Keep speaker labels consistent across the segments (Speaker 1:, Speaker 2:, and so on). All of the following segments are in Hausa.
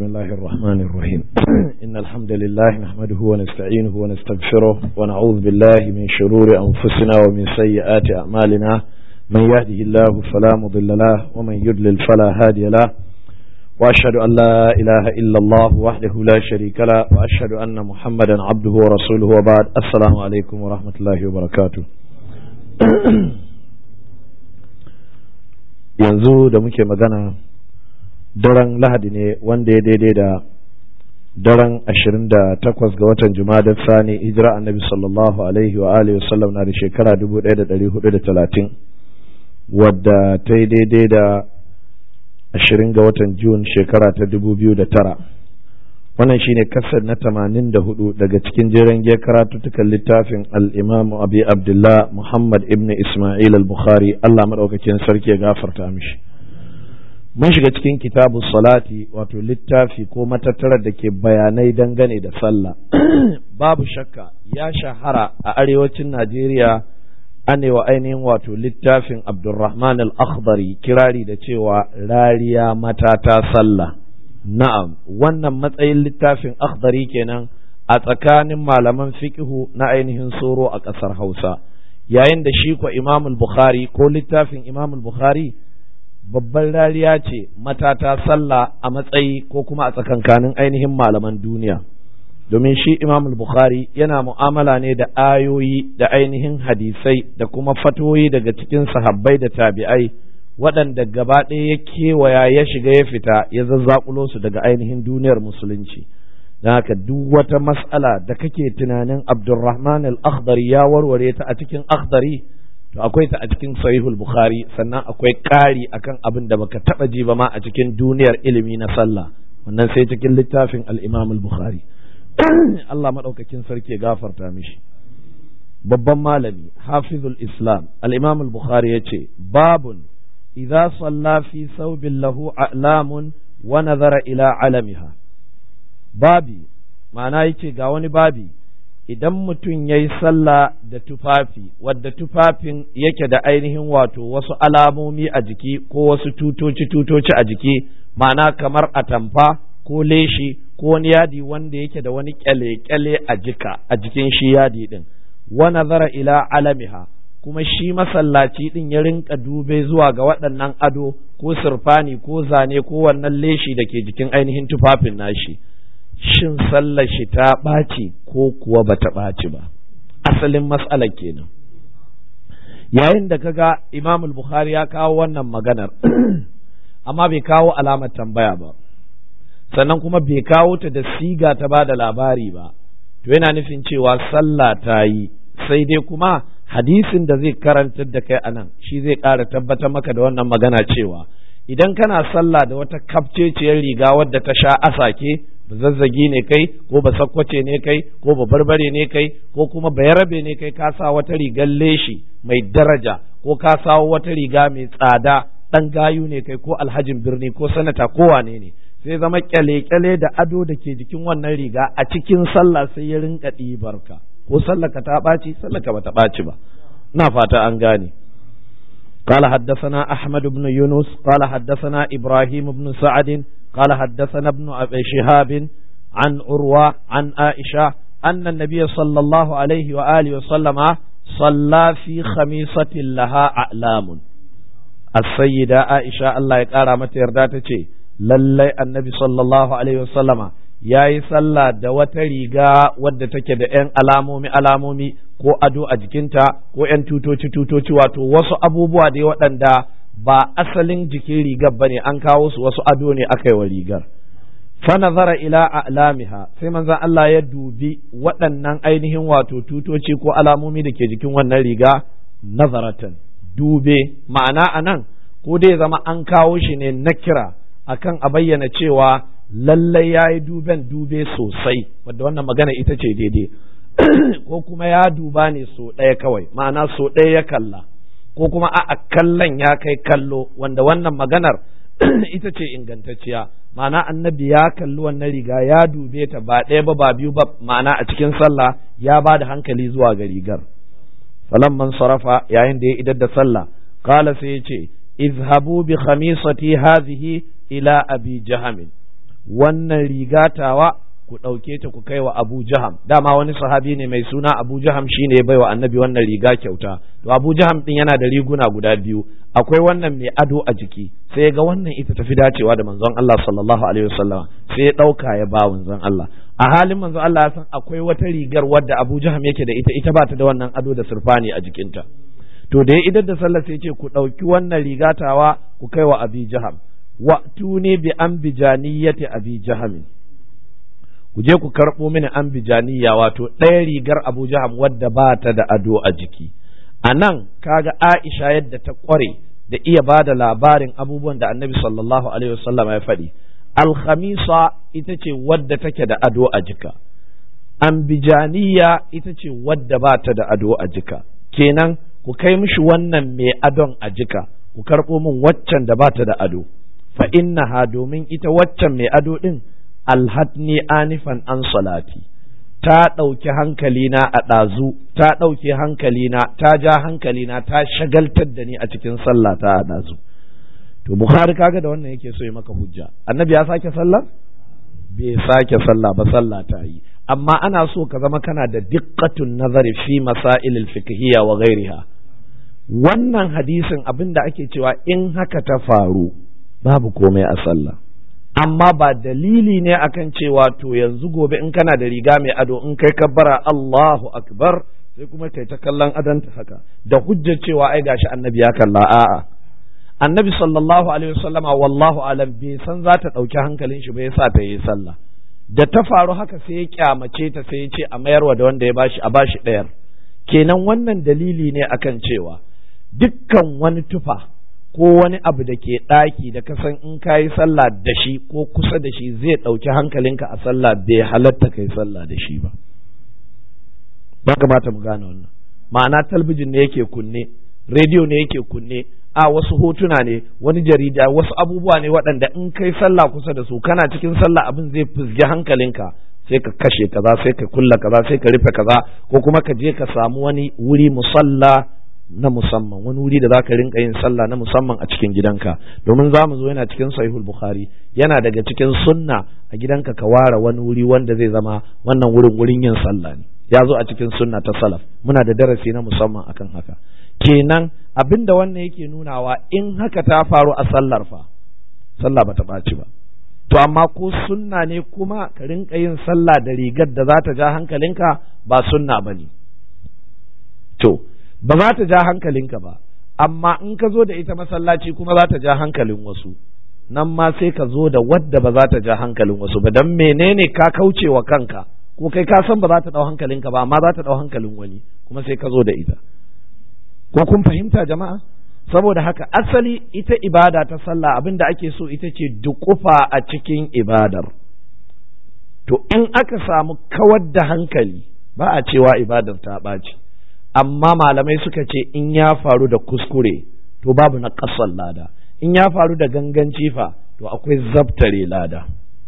Speaker 1: بسم الله الرحمن الرحيم إن الحمد لله نحمده ونستعينه ونستغفره ونعوذ بالله من شرور أنفسنا ومن سيئات أعمالنا من يهده الله فلا مضل له ومن يضلل فلا هادي له وأشهد أن لا إله إلا الله وحده لا شريك له وأشهد أن محمدا عبده ورسوله وبعد السلام عليكم ورحمة الله وبركاته yanzu da muke magana daren lahadi ne wanda ya daidai da daren ashirin da takwas ga watan jumadar sani hijira annabi sallallahu alaihi wa alihi wasallam na da shekara dubu ɗaya da ɗari hudu da talatin wadda ta yi daidai da ashirin ga watan jun shekara ta dubu biyu da tara wannan shine kasar na tamanin da hudu daga cikin jeren giya karatuttukan littafin al'imamu abi abdullah muhammad ibn ismail al-bukhari allah maɗaukakin sarki ya gafarta mishi mun shiga cikin kitabu salati wato littafi ko matattarar da ke bayanai dangane da sallah babu shakka ya shahara a arewacin najeriya anewa ainihin wato littafin abdulrahman al-akhdari kirari da cewa rariya matata sallah na'am wannan matsayin littafin akhdari kenan a tsakanin malaman fiqhu na ainihin soro a ƙasar hausa yayin da shi ko imamul bukhari ko littafin imamul bukhari babban rariya ce matata sallah a matsayi ko kuma a tsakankanin ainihin malaman duniya domin shi imam bukhari yana mu'amala ne da ayoyi da ainihin hadisai da kuma fatoyi daga cikin sahabbai da tabi'ai waɗanda gaba ɗaya ya kewaya ya shiga ya fita ya zazzakulo su daga ainihin duniyar musulunci don haka duk wata mas'ala da kake tunanin abdulrahman al-akhdari ya warware ta a cikin akhdari to akwai ta a cikin sahihul bukhari sannan akwai ƙari akan abin da baka taba ji ba ma a cikin duniyar ilimi na sallah wannan sai cikin littafin al-imam al-bukhari Allah madaukakin sarki ya gafarta mishi babban malami hafizul islam al-imam al-bukhari yace babun idza salla fi thawbin lahu a'lamun wa nazara ila alamiha babi ma'ana yace ga wani babi idan mutum ya yi sallah da tufafi wadda tufafin yake da ainihin wato wasu alamomi a jiki ko wasu tutoci-tutoci a jiki ma'ana kamar atamfa ko leshi ko wani yadi wanda yake da wani kyale-kyale a jika a jikin shi yadi din wa nazara ila alamiha kuma shi masallaci din ya rinka dube zuwa ga waɗannan ado ko sirfani ko zane ko wannan leshi da ke jikin ainihin tufafin nashi. shin sallar shi ta ɓaci ko kuwa ba ta ɓaci ba asalin matsalar kenan yayin da kaga imam bukhari ya kawo wannan maganar amma bai kawo alamar tambaya ba sannan kuma bai kawo ta da siga ta ba da labari ba to yana nufin cewa sallah ta yi sai dai kuma hadisin da zai karantar da kai anan shi zai ƙara tabbatar maka da wannan magana cewa idan kana sallah da wata kafceciyar riga wadda ta sha asake ba zazzagi ne kai ko ba sakkwace ne kai ko ba barbare ne kai ko kuma bayarabe ne kai ka sa wata rigar leshi mai daraja ko ka sawo wata riga mai tsada dan gayu ne kai ko alhajin birni ko sanata ko wane ne sai zama kyale-kyale da ado da ke jikin wannan riga a cikin sallah sai ya rinka ɗibarka ko sallaka ta ɓaci sallaka ba ta ɓaci ba ina fata an gane قال حدثنا أحمد بن يونس قال حدثنا إبراهيم بن سعد قال حدثنا ابن أبي شهاب عن عروة عن عائشة أن النبي صلى الله عليه وآله وسلم صلى في خميصة لها أعلام السيدة عائشة الله يقارى متى يرداتك للي النبي صلى الله عليه وسلم ya yi sallah da wata riga wadda take da ‘yan alamomi alamomi ko ado a jikinta ko ‘yan tutoci tutoci wato wasu abubuwa da waɗanda ba asalin jikin rigar ba ne an kawo su wasu ado ne aka yi wa rigar fanazara ila a'lamiha sai manzon Allah ya dubi waɗannan ainihin wato tutoci ko alamomi da ke jikin wannan riga nazaratan dube ma'ana anan ko dai zama an kawo shi ne na kira akan a bayyana cewa lallai ya yi duben dube sosai wadda wannan magana ita ce daidai ko kuma ya duba ne so ɗaya kawai ma'ana so ɗaya ya kalla ko kuma a kallon ya kai kallo wanda wannan maganar ita ce ingantacciya ma'ana annabi ya kalli wannan riga ya dube ta ba ɗaya ba ba biyu ba ma'ana a cikin sallah ya ba da hankali zuwa ga rigar falamman sarafa yayin da ya idar da sallah kala sai ya ce izhabu bi khamisati hadhihi ila abi jahamin wannan rigatawa ku ɗauke ta ku kai wa Abu Jaham dama wani sahabi ne mai suna Abu Jaham shine ya baiwa annabi wannan riga kyauta to Abu Jaham din yana da riguna guda biyu akwai wannan mai ado a jiki sai ga wannan ita tafi dacewa da manzon Allah sallallahu alaihi wasallam sai ya ɗauka ya ba manzon Allah a halin manzon Allah ya san akwai wata rigar wadda Abu Jaham yake da ita ita ba ta da wannan ado da surfani a jikinta to da ya idar da sallah sai ce ku ɗauki wannan rigatawa ku kai wa Abi Jaham wa tuni bi ambijaniyati Abi Jahamin ku je ku karɓo mini ambijaniya wato ɗaya rigar Abu Jaham wadda ba ta da ado a jiki a nan kaga Aisha yadda ta ƙware da iya ba da labarin abubuwan da annabi sallallahu alaihi wasallam ya faɗi alhamisa ita ce wadda take da ado a jika ambijaniya ita ce wadda ba ta da ado a jika kenan ku kai mishi wannan mai adon a jika ku karɓo min waccan da ba ta da ado fa innaha domin ita waccan mai ado ɗin alhatni anifan an salati ta ɗauki hankalina a ɗazu ta ɗauki hankalina ta ja hankalina ta shagaltar da ni a cikin sallah ta a ɗazu to bukhari kaga da wannan yake so ya maka hujja annabi ya sake sallar bai sake sallah ba sallah ta yi amma ana so ka zama kana da diqqatun nazari fi masail fiqhiyya wa ghairiha wannan hadisin abinda ake cewa in haka ta faru babu komai a sallah amma ba dalili ne akan cewa to yanzu gobe in kana da riga mai ado in kai kabbara Allahu akbar sai kuma kai ta kallon adanta haka da hujjar cewa ai gashi annabi ya kalla a'a annabi sallallahu alaihi wasallama wallahu alam bai san za ta ɗauki hankalin shi ba yasa ta yi sallah da ta faru haka sai ya kyamace ta sai ya ce a mayarwa da wanda ya bashi a bashi ɗayar kenan wannan dalili ne akan cewa dukkan wani tufa ko wani abu da ke ɗaki da ka san in ka yi sallah da shi ko kusa da shi zai ɗauki hankalinka a sallah bai halatta kai sallah da shi ba ba kamata mu gane wannan ma'ana talbijin ne yake kunne rediyo ne yake kunne a wasu hotuna ne wani jarida wasu abubuwa ne waɗanda in kai sallah kusa da su kana cikin sallah abin zai fizgi hankalinka sai ka kashe kaza sai ka kulla kaza sai ka rufe kaza ko kuma ka je ka samu wani wuri musalla na musamman wani wuri da za ka rinka yin sallah na musamman a cikin gidanka domin za mu zo yana cikin sahihul bukhari yana daga cikin sunna a gidanka ka ware wani wuri wanda zai zama wannan wurin wurin yin sallah ne ya zo a cikin sunna ta salaf muna da darasi na musamman akan haka kenan abin da wannan yake nunawa in haka ta faru a sallar fa sallah bata ɓaci ba to amma ko sunna ne kuma ka rinka yin sallah da rigar da za ta ja hankalinka ba sunna ba ne to ba za ta ja hankalinka ba amma in ka zo da ita masallaci kuma za ta ja hankalin wasu nan ma sai ka zo da wadda ba za ta ja hankalin wasu ba dan menene ka kauce wa kanka ko kai ka san ba za ta dau hankalinka ba amma za ta dau hankalin wani kuma sai ka zo da ita ko kun fahimta jama'a saboda haka asali ita ibada ta sallah abin da ake so ita ce dukufa a cikin ibadar to in aka samu kawar da hankali ba a cewa ibadar ta ɓaci amma malamai suka ce in ya faru da kuskure to babu na ƙasar lada in ya faru da ganganci fa to akwai zabtare lada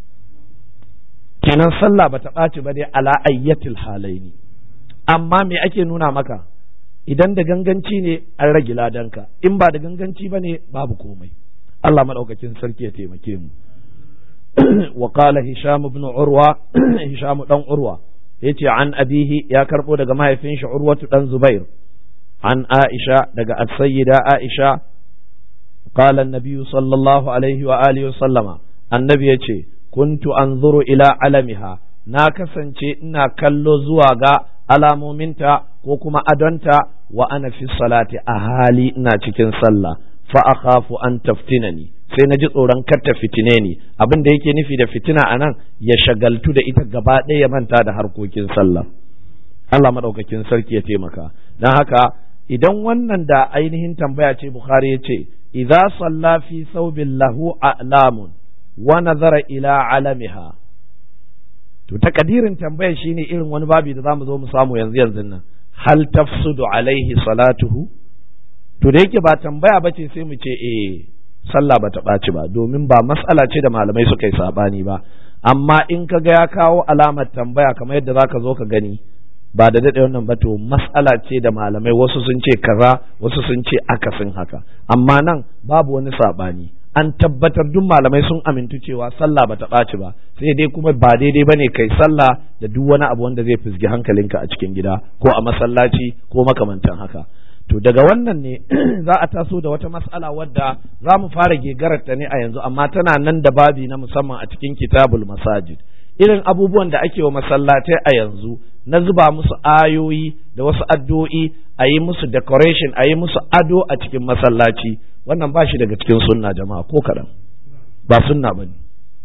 Speaker 1: kenan sallah bata ɓaci ba dai ala ayyatil halaini amma me ake nuna maka idan da ganganci ne an rage ladanka in ba da ganganci ba ne babu komai Allah maɗaukakin sarki ya taimake mu wa qala hisham ibn urwa hisham dan urwa yace an abihi ya karbo daga mahaifin shi urwatu dan zubair an aisha daga as-sayyida aisha qala an-nabiy sallallahu alaihi wa alihi wa sallama annabi yace kuntu anzuru ila alamiha na kasance ina kallo zuwa ga alamominta ko kuma adonta wa ana fi salati a hali ina cikin sallah fa akhafu an taftinani sai na ji tsoron kar ta fitine ni abin da yake nufi da fitina anan ya shagaltu da ita gaba ɗaya ya manta da harkokin sallah Allah madaukakin sarki ya taimaka dan haka idan wannan da ainihin tambaya ce Bukhari ya ce idza salla fi thawbin lahu a'lamun wa nazara ila alamiha to takadirin tambayar shine irin wani babi da zamu zo mu samu yanzu yanzu nan hal tafsudu alaihi salatuhu to da yake ba tambaya bace sai mu ce eh sallah bata ɓaci ba domin ba mas'ala ce da malamai suka yi sabani ba amma in ka ga ya kawo alamar tambaya kamar yadda zaka zo ka gani ba da daɗe wannan ba to mas'ala ce da malamai wasu sun ce kaza wasu sun ce akasin haka amma nan babu wani sabani an tabbatar duk malamai sun amintu cewa sallah bata ɓaci ba sai dai kuma ba daidai bane kai sallah da duk wani abu wanda zai fizgi hankalinka a cikin gida ko a masallaci ko makamantan haka to daga wannan ne za a taso da wata mas'ala wadda za mu fara gegararta ne a yanzu amma tana nan da babi na musamman a cikin kitabul masajid irin abubuwan da ake wa masallatai a yanzu na zuba musu ayoyi da wasu addu'o'i a yi musu decoration a yi musu ado a cikin masallaci wannan ba shi daga cikin sunna jama'a ko kaɗan ba sunna ba ne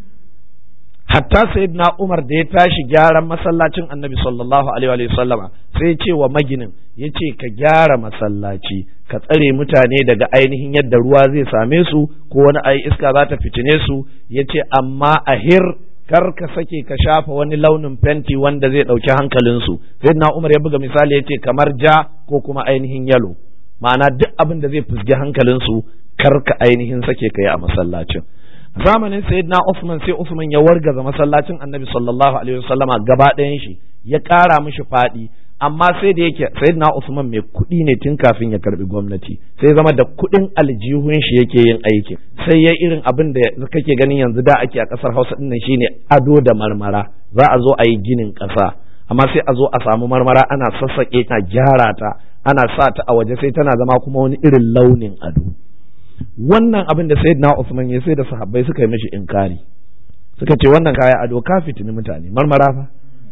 Speaker 1: hatta sayyidina Umar da ya tashi gyaran masallacin Annabi sallallahu alaihi wa sallama sai ya ce wa maginin ya ce ka gyara masallaci ka tsare mutane daga ainihin yadda ruwa zai same su ko wani ai iska za ta fitine su ya ce amma a hir kar ka sake ka shafa wani launin fenti wanda zai ɗauki hankalinsu sayyidina Umar ya buga misali ya ce kamar ja ko kuma ainihin yalo ma'ana duk abin da zai fusgi hankalinsu kar ka ainihin sake ka yi a masallacin zamanin sayyidina Usman sai Usman ya wargaza masallacin Annabi sallallahu alaihi wasallama gaba ɗayan shi ya ƙara mishi faɗi amma sai da yake sayyidina Usman mai kuɗi ne tun kafin ya karbi gwamnati sai zama da kuɗin aljihun shi yake yin aiki sai ya irin abin da kake ganin yanzu da ake a ƙasar Hausa din nan shine ado da marmara za a zo a yi ginin ƙasa amma sai a zo a samu marmara ana sassaƙe ta gyara ta ana sa ta a waje sai tana zama kuma wani irin launin ado wannan abin da sayyidina Usman ya sai da sahabbai suka yi mishi inkari suka ce wannan kaya ado ka fitini mutane marmara fa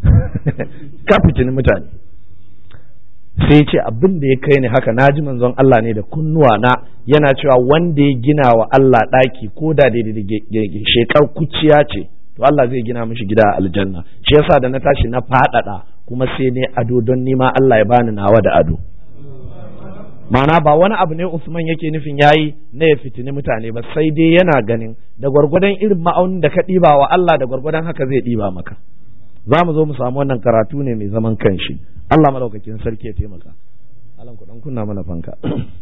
Speaker 1: ka fitini mutane sai ce abin da ya kai ni haka naji manzon Allah ne da kunnuwa na yana cewa wanda ya gina wa Allah ɗaki ko da daidai shekar kuciya ce to Allah zai gina mishi gida a aljanna shi yasa da na tashi na faɗaɗa kuma sai ne ado don nima Allah ya bani nawa da ado ma'ana ba wani abu ne Usman yake nufin yayi na ya fitini mutane ba sai dai yana ganin da gwargwadon irin ma'aunin da ka ɗiba wa Allah da gwargwadon haka zai ɗiba maka za mu zo mu samu wannan karatu ne mai zaman kanshi Allah madaukakin sarki ya taimaka alan kudan kunna mana fanka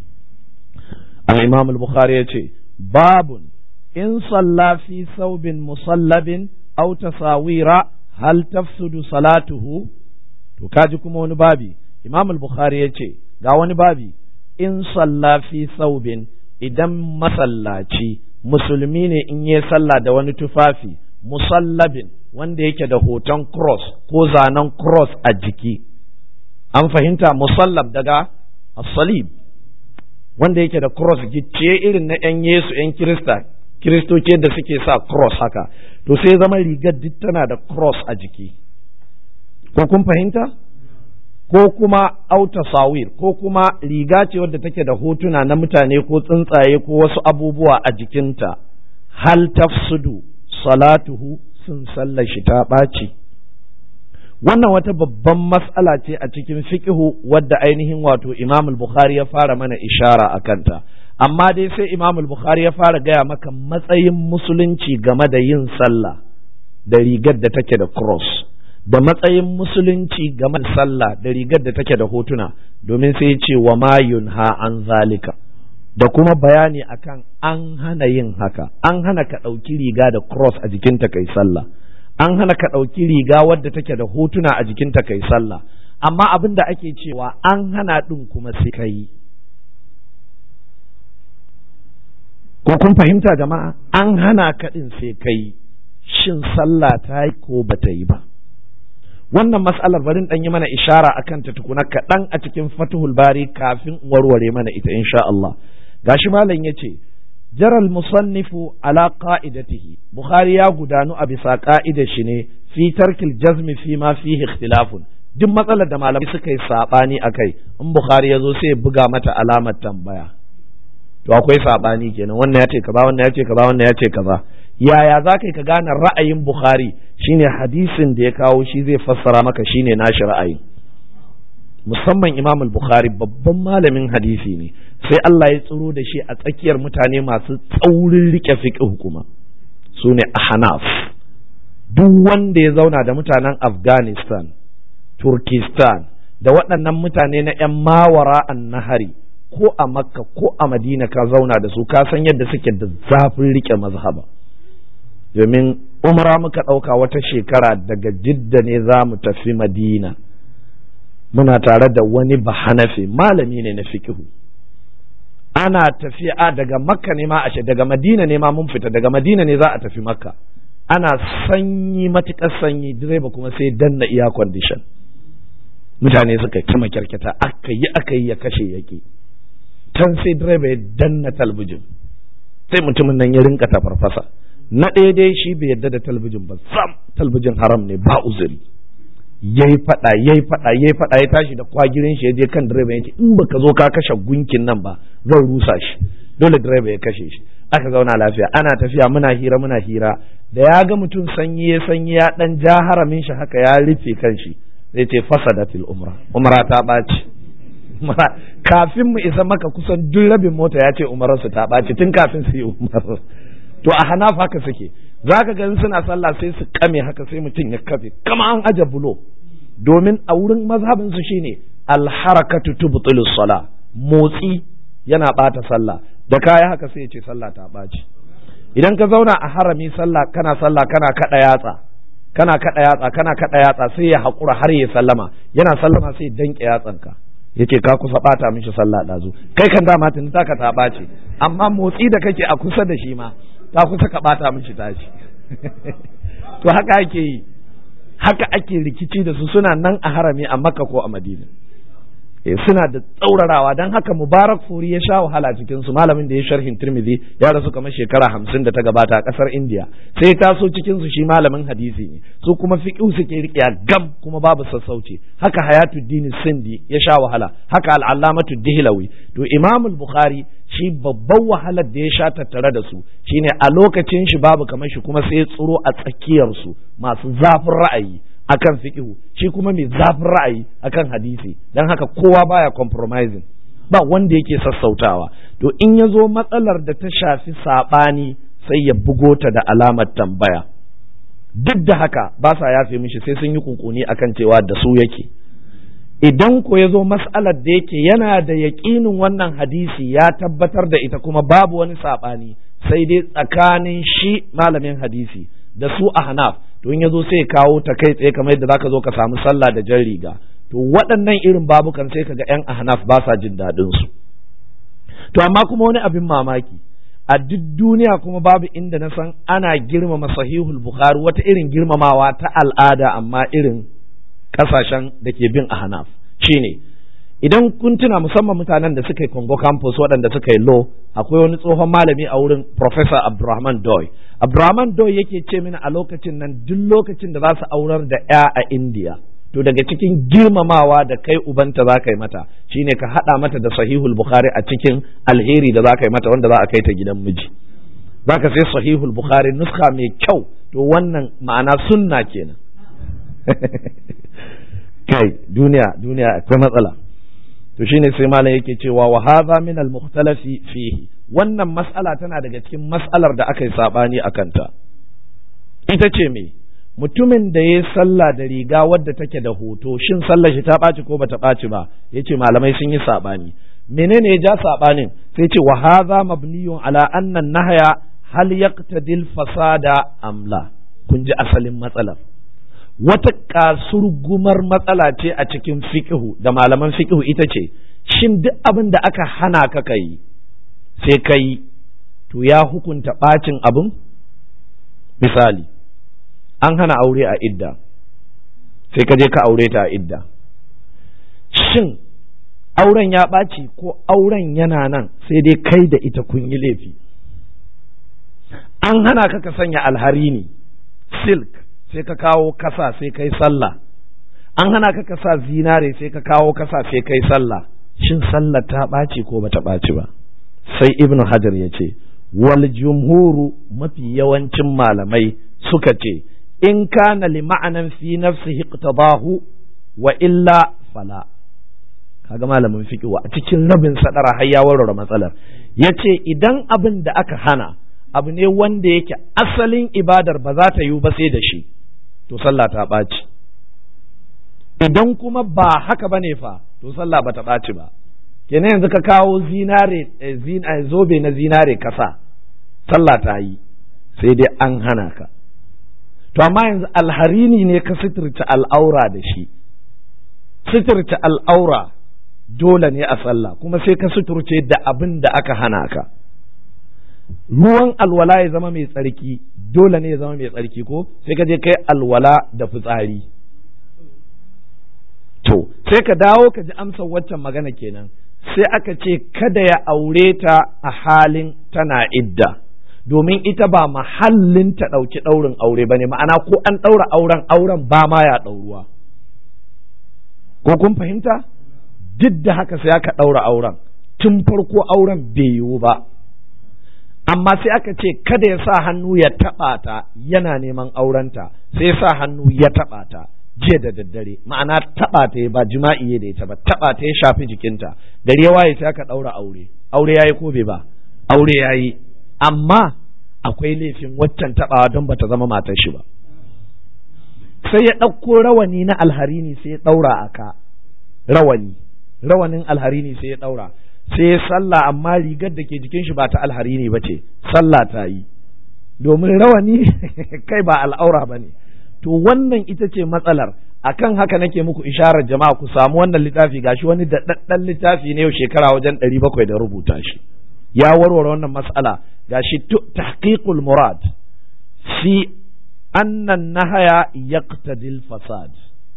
Speaker 1: al-Imam al-Bukhari yace babun in salla fi saubin musallabin aw tasawira hal tafsudu salatuhu to kaji kuma wani babi Imam al-Bukhari yace ga wani babi in salla fi saubin idan masallaci musulmi ne in yi sallah da wani tufafi musallabin wanda yake da hoton cross ko zanen cross a jiki an fahimta musallab daga salib wanda yake da cross gicciye irin na 'yan yesu 'yan kirista kiristoci da suke sa cross haka to sai zama rigar duk tana da cross a jiki ko kun fahimta ko kuma auta sawir ko kuma riga ce wadda take da hotuna na mutane ko tsuntsaye ko wasu abubuwa a jikinta hal tafsudu salatuhu sun sallar shi ta ɓaci wannan wata babban mas'ala ce a cikin fiqhu wadda ainihin wato Imam al-Bukhari ya fara mana ishara a kanta amma dai sai Imam al-Bukhari ya fara gaya maka matsayin musulunci game da yin sallah da rigar da take da cross da matsayin musulunci game da sallah da rigar da take da hotuna domin sai ya ce wa ma yunha an zalika da kuma bayani akan an hana yin haka an hana ka ɗauki riga da cross a jikinta kai sallah an hana ka ɗauki riga wadda take da hotuna a jikinta kai sallah amma abin da ake cewa an hana ɗin kuma sai ka yi ko kun fahimta jama'a an hana ka ɗin sai ka yi shin sallah ta yi ko ba ta yi ba wannan mas'alar barin ɗan yi mana ishara akan ta tukuna kaɗan a cikin fatuhul bari kafin warware mana ita insha Allah gashi malam ya ce jaral musannifu ala qa'idatihi bukhari ya gudanu a bisa ka'idar shi ne fi tarkil jazmi fi ma fihi ikhtilafun duk matsalar da malamai suka yi sabani akai in bukhari ya zo sai ya buga mata alamar tambaya to akwai sabani kenan wannan ya ce kaza wannan ya ce kaza wannan ya ce kaza yaya za ka gane ra'ayin bukhari shine hadisin da ya kawo shi zai fassara maka shine nashi ra'ayi musamman imam al-bukhari babban malamin hadisi ne sai Allah ya tsiro da shi a tsakiyar mutane masu tsaurin rike fiqh kuma su ne ahnaf duk wanda ya zauna da mutanen afghanistan turkistan da waɗannan mutane na 'yan mawara an nahari ko a makka ko a madina ka zauna da su ka san yadda suke da zafin rike mazhaba domin umra muka ɗauka wata shekara daga jidda ne za mu tafi madina muna tare da wani bahanafi malami ne na fikihu ana tafiya daga makka ne ma ashe daga madina ne ma mun fita daga madina ne za a tafi makka ana sanyi matuƙar sanyi direba kuma sai danna iya condition mutane suka kima kyarketa aka yi aka yi ya kashe yaki can sai direba ya danna talbijin sai mutumin nan ya rinka ta farfasa na ɗaya dai shi bai yadda da talbijin ba sam talbijin haram ne ba uzuri yayi fada yayi fada yayi fada ya tashi da kwagirin shi ya je kan direba ya ce in baka zo ka kashe gunkin nan ba zan rusa shi dole direba ya kashe shi aka zauna lafiya ana tafiya muna hira muna hira da ya ga mutum sanyi ya sanyi ya dan ja haramin shi haka ya rufe kan shi zai ce fasadatil umra umra ta ɓaci kafin mu isa maka kusan duk rabin mota ya ce umararsu ta ɓaci tun kafin su yi umar to a hanaf haka suke za ka gani suna sallah sai su kame haka sai mutum ya kafe kama an aje bulo domin a wurin mazhabin su shine alharakatu tubtilu sala motsi yana bata sallah da kaya haka sai ya ce sallah ta ɓaci idan ka zauna a harami sallah kana sallah kana kada yatsa kana kada yatsa kana kada yatsa sai ya haƙura har ya sallama yana sallama sai danke yatsanka yace ka kusa bata mishi sallah ɗazu kai kan dama tun taka ta ɓace amma motsi da kake a kusa da shi ma ka kusa ka bata mishi tashi to haka ake yi haka ake rikici da su suna nan a harami a makka ko a madina suna da tsaurarawa don haka mubarak furi ya sha wahala cikin su malamin da ya sharhin tirmidhi ya rasu kamar shekara hamsin da ta gabata a kasar india sai ya taso cikin su shi malamin hadisi ne su kuma fiqhu suke riƙe gam kuma babu sassauci haka hayatuddin sindi ya sha wahala haka al'allamatu dihlawi to imam bukhari shi babban wahalar da ya sha tattare da su shine a lokacin shi babu kamar shi kuma sai ya tsiro a tsakiyar su masu zafin ra'ayi akan fiqhu shi kuma mai zafin ra'ayi akan hadisi dan haka kowa baya compromising ba wanda yake sassautawa to in ya zo matsalar da ta shafi saɓani sai ya bugo ta da alamar tambaya duk da haka ba sa yafe mishi sai sun yi kunkuni akan cewa da su yake idan ko ya zo mas'alar da yake yana da yaƙinin wannan hadisi ya tabbatar da ita kuma babu wani saɓani sai dai tsakanin shi malamin hadisi da su a hanaf to in ya zo sai kawo ta kai tsaye kamar yadda zaka zo ka samu sallah da jan riga to waɗannan irin babukan sai kaga yan ahnaf ba sa jin daɗin su to amma kuma wani abin mamaki a duk duniya kuma babu inda na san ana girmama sahihul bukhari wata irin girmamawa ta al'ada amma irin kasashen da ke bin ahnaf shine idan kun tuna musamman mutanen da suka yi Congo campus waɗanda suka yi law akwai wani tsohon malami a wurin Professor Abdurrahman Doy Abdurrahman Doy yake ce mini a lokacin nan duk lokacin da za su aurar da ya a India to daga cikin girmamawa da kai ubanta za ka yi mata shine ka haɗa mata da sahihul bukhari a cikin alheri da za ka yi mata wanda za a kai ta gidan miji za ka sai sahihul bukhari nuska mai kyau to wannan ma'ana sunna kenan kai duniya duniya akwai matsala to shine sai malam yake cewa wa hadha min al mukhtalafi fihi wannan mas'ala tana daga cikin mas'alar da aka yi sabani akan ta ita ce me mutumin da ya sallah da riga wadda take da hoto shin sallar shi ta ɓaci ko bata ɓaci ba yace malamai sun yi sabani menene ya ja sabanin sai ce wa hadha mabniyun ala anna nahya hal yaqtadil fasada amla kun ji asalin matsalar wata kasurgumar matsala ce a cikin fiƙihu da malaman fiƙihu ita ce shin duk abin da aka hana ka kai sai ka yi to ya hukunta ɓacin abin misali an hana aure a idda sai ka je ka aure ta a idda shin auren ya ɓaci ko auren yana nan sai dai kai da ita kun yi laifi an hana ka ka sanya alharini silk sai ka kawo kasa sai kai sallah an hana ka kasa zinare sai ka kawo kasa sai kai sallah shin sallah ta ɓaci ko bata ɓaci ba sai ibn hajar ya ce wal jumhuru mafi yawancin malamai suka ce in kana li ma'anan fi nafsihi iqtadahu wa illa fala kaga malamin fiqh a cikin rabin sadara har ya warware matsalar yace idan abin da aka hana abu ne wanda yake asalin ibadar ba za ta yiwu ba sai da shi to sallah ta ɓaci idan kuma ba haka ba ne fa to sallah ba ta ɓaci ba kenan yanzu ka kawo zinare zobe na zinare kasa sallah ta yi sai dai an hana ka to amma yanzu alharini ne ka sitirta al'aura da shi sitirta al'aura dole ne a sallah kuma sai ka suturce da abin da aka hana ka ruwan alwala ya zama mai tsarki dole ne ya zama mai tsarki ko sai ka je kai alwala da fitsari to sai ka dawo ka ji amsar waccan magana kenan sai aka ce kada ya aure ta a halin tana idda domin ita ba mahallin ta ɗauki ɗaurin aure ba ne ma'ana ko an ɗaura auren auren ba ma ya ɗauruwa ko kun fahimta duk da haka sai aka ɗaura auren tun farko auren bai yiwu ba amma sai aka ce kada ya sa hannu ya taɓa ta yana neman aurenta sai ya sa hannu ya taɓa ta jiya da daddare ma'ana taɓa ta ba jima'i da ita ba taɓa ta ya shafi jikinta gari ya waye sai aka ɗaura aure aure yayi ko bai ba aure yayi amma akwai laifin waccan taɓawa don bata zama matar shi ba sai ya ɗauko rawani na alharini sai ya ɗaura a ka rawani rawanin alharini sai ya ɗaura sai ya sallah amma rigar da ke jikin shi ba ta alharini ba ce sallah ta yi domin rawani kai ba al'aura ba ne to wannan ita ce matsalar akan haka nake muku isharar jama'a ku samu wannan littafi gashi wani daɗaɗɗen littafi ne yau shekara wajen ɗari bakwai da rubuta shi ya warware wannan matsala gashi tahqiqul murad fi annan nahaya yaqtadil fasad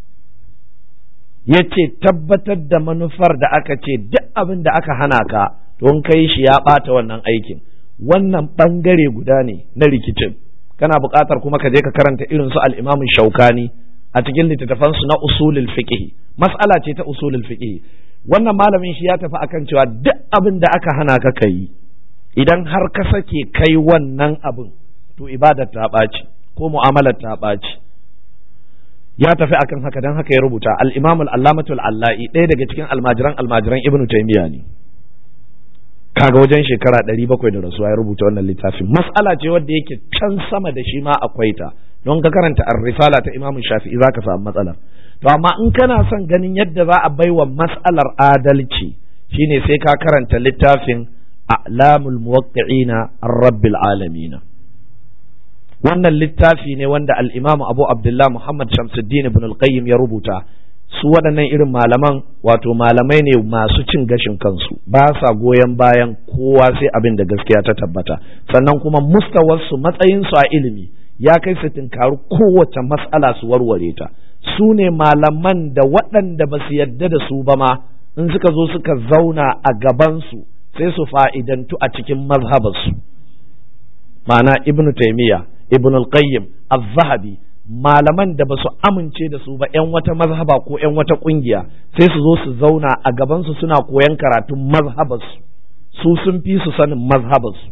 Speaker 1: yace tabbatar da manufar da aka ce duk abin da aka hana ka don kai shi ya ɓata wannan aikin wannan ɓangare guda ne na rikicin kana buƙatar kuma ka je ka karanta irin su al-Imam Shaukani a cikin littattafan su na usulul fiqh mas'ala ce ta usulul fiqh wannan malamin shi ya tafi akan cewa duk abin da aka hana ka kai idan har ka sake kai wannan abin to ibadar ta ɓaci ko mu'amalar ta ɓaci ya tafi akan haka dan haka ya rubuta al-Imam al-Allamatu al-Allai ɗaya daga cikin almajiran almajiran Ibn Taymiyyah ne kaga wajen shekara ɗari bakwai da rasuwa ya rubuta wannan littafin mas'ala ce wadda yake can sama da shi ma akwai ta don ka karanta ar-risala ta Imam Shafi'i zaka samu matsalar to amma in kana son ganin yadda za a baiwa mas'alar adalci shine sai ka karanta littafin a'lamul muwaqqi'ina ar-rabbil alamin wannan littafi ne wanda al-Imam Abu Abdullah Muhammad Shamsuddin ibn al-Qayyim ya rubuta su waɗannan irin malaman wato malamai ne masu cin gashin kansu ba sa goyon bayan kowa sai abin da gaskiya ta tabbata sannan kuma mustawarsu matsayinsu a ilimi ya kai su tinkaru kowace matsala su warware ta su ne malaman da waɗanda ba su yadda da su ba ma in suka zo suka zauna a gabansu sai su fa'idantu a cikin mazhabarsu ma'ana ibnu taimiyya ibnu al-qayyim az-zahabi malaman da ba su amince da su ba 'yan wata mazhaba ko 'yan wata kungiya sai su zo su zauna a gabansu suna koyan karatun mazhabarsu su sun fi su sanin mazhabarsu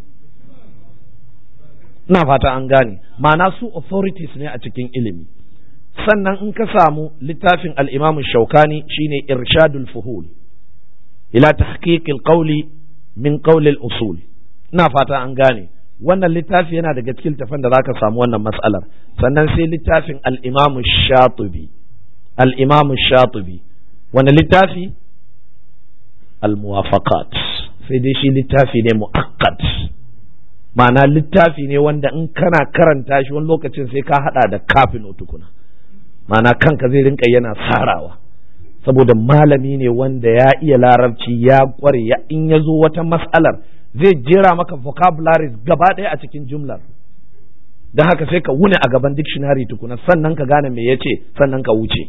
Speaker 1: ina fata an gane ma'ana su authorities ne a cikin ilimi sannan in ka samu littafin al'imamu shaukani shine irshadul fuhul ila tahqiqil qawli min qawlil usul ina fata an gane wannan littafi yana daga cikin littafin da zaka samu wannan matsalar sannan sai littafin al-Imam Shatibi al-Imam Shatibi wani littafi al-Muwafaqat sai dai shi littafi ne muakkad ma'ana littafi ne wanda in kana karanta shi wani lokacin sai ka hada da kafin tukuna ma'ana kanka zai rinka yana sarawa saboda malami ne wanda ya iya larabci ya kware ya in ya zo wata mas'alar zai jera maka vocabularies gaba ɗaya a cikin jumlar don haka sai ka wuni a gaban dictionary tukuna sannan ka gane me yace sannan ka wuce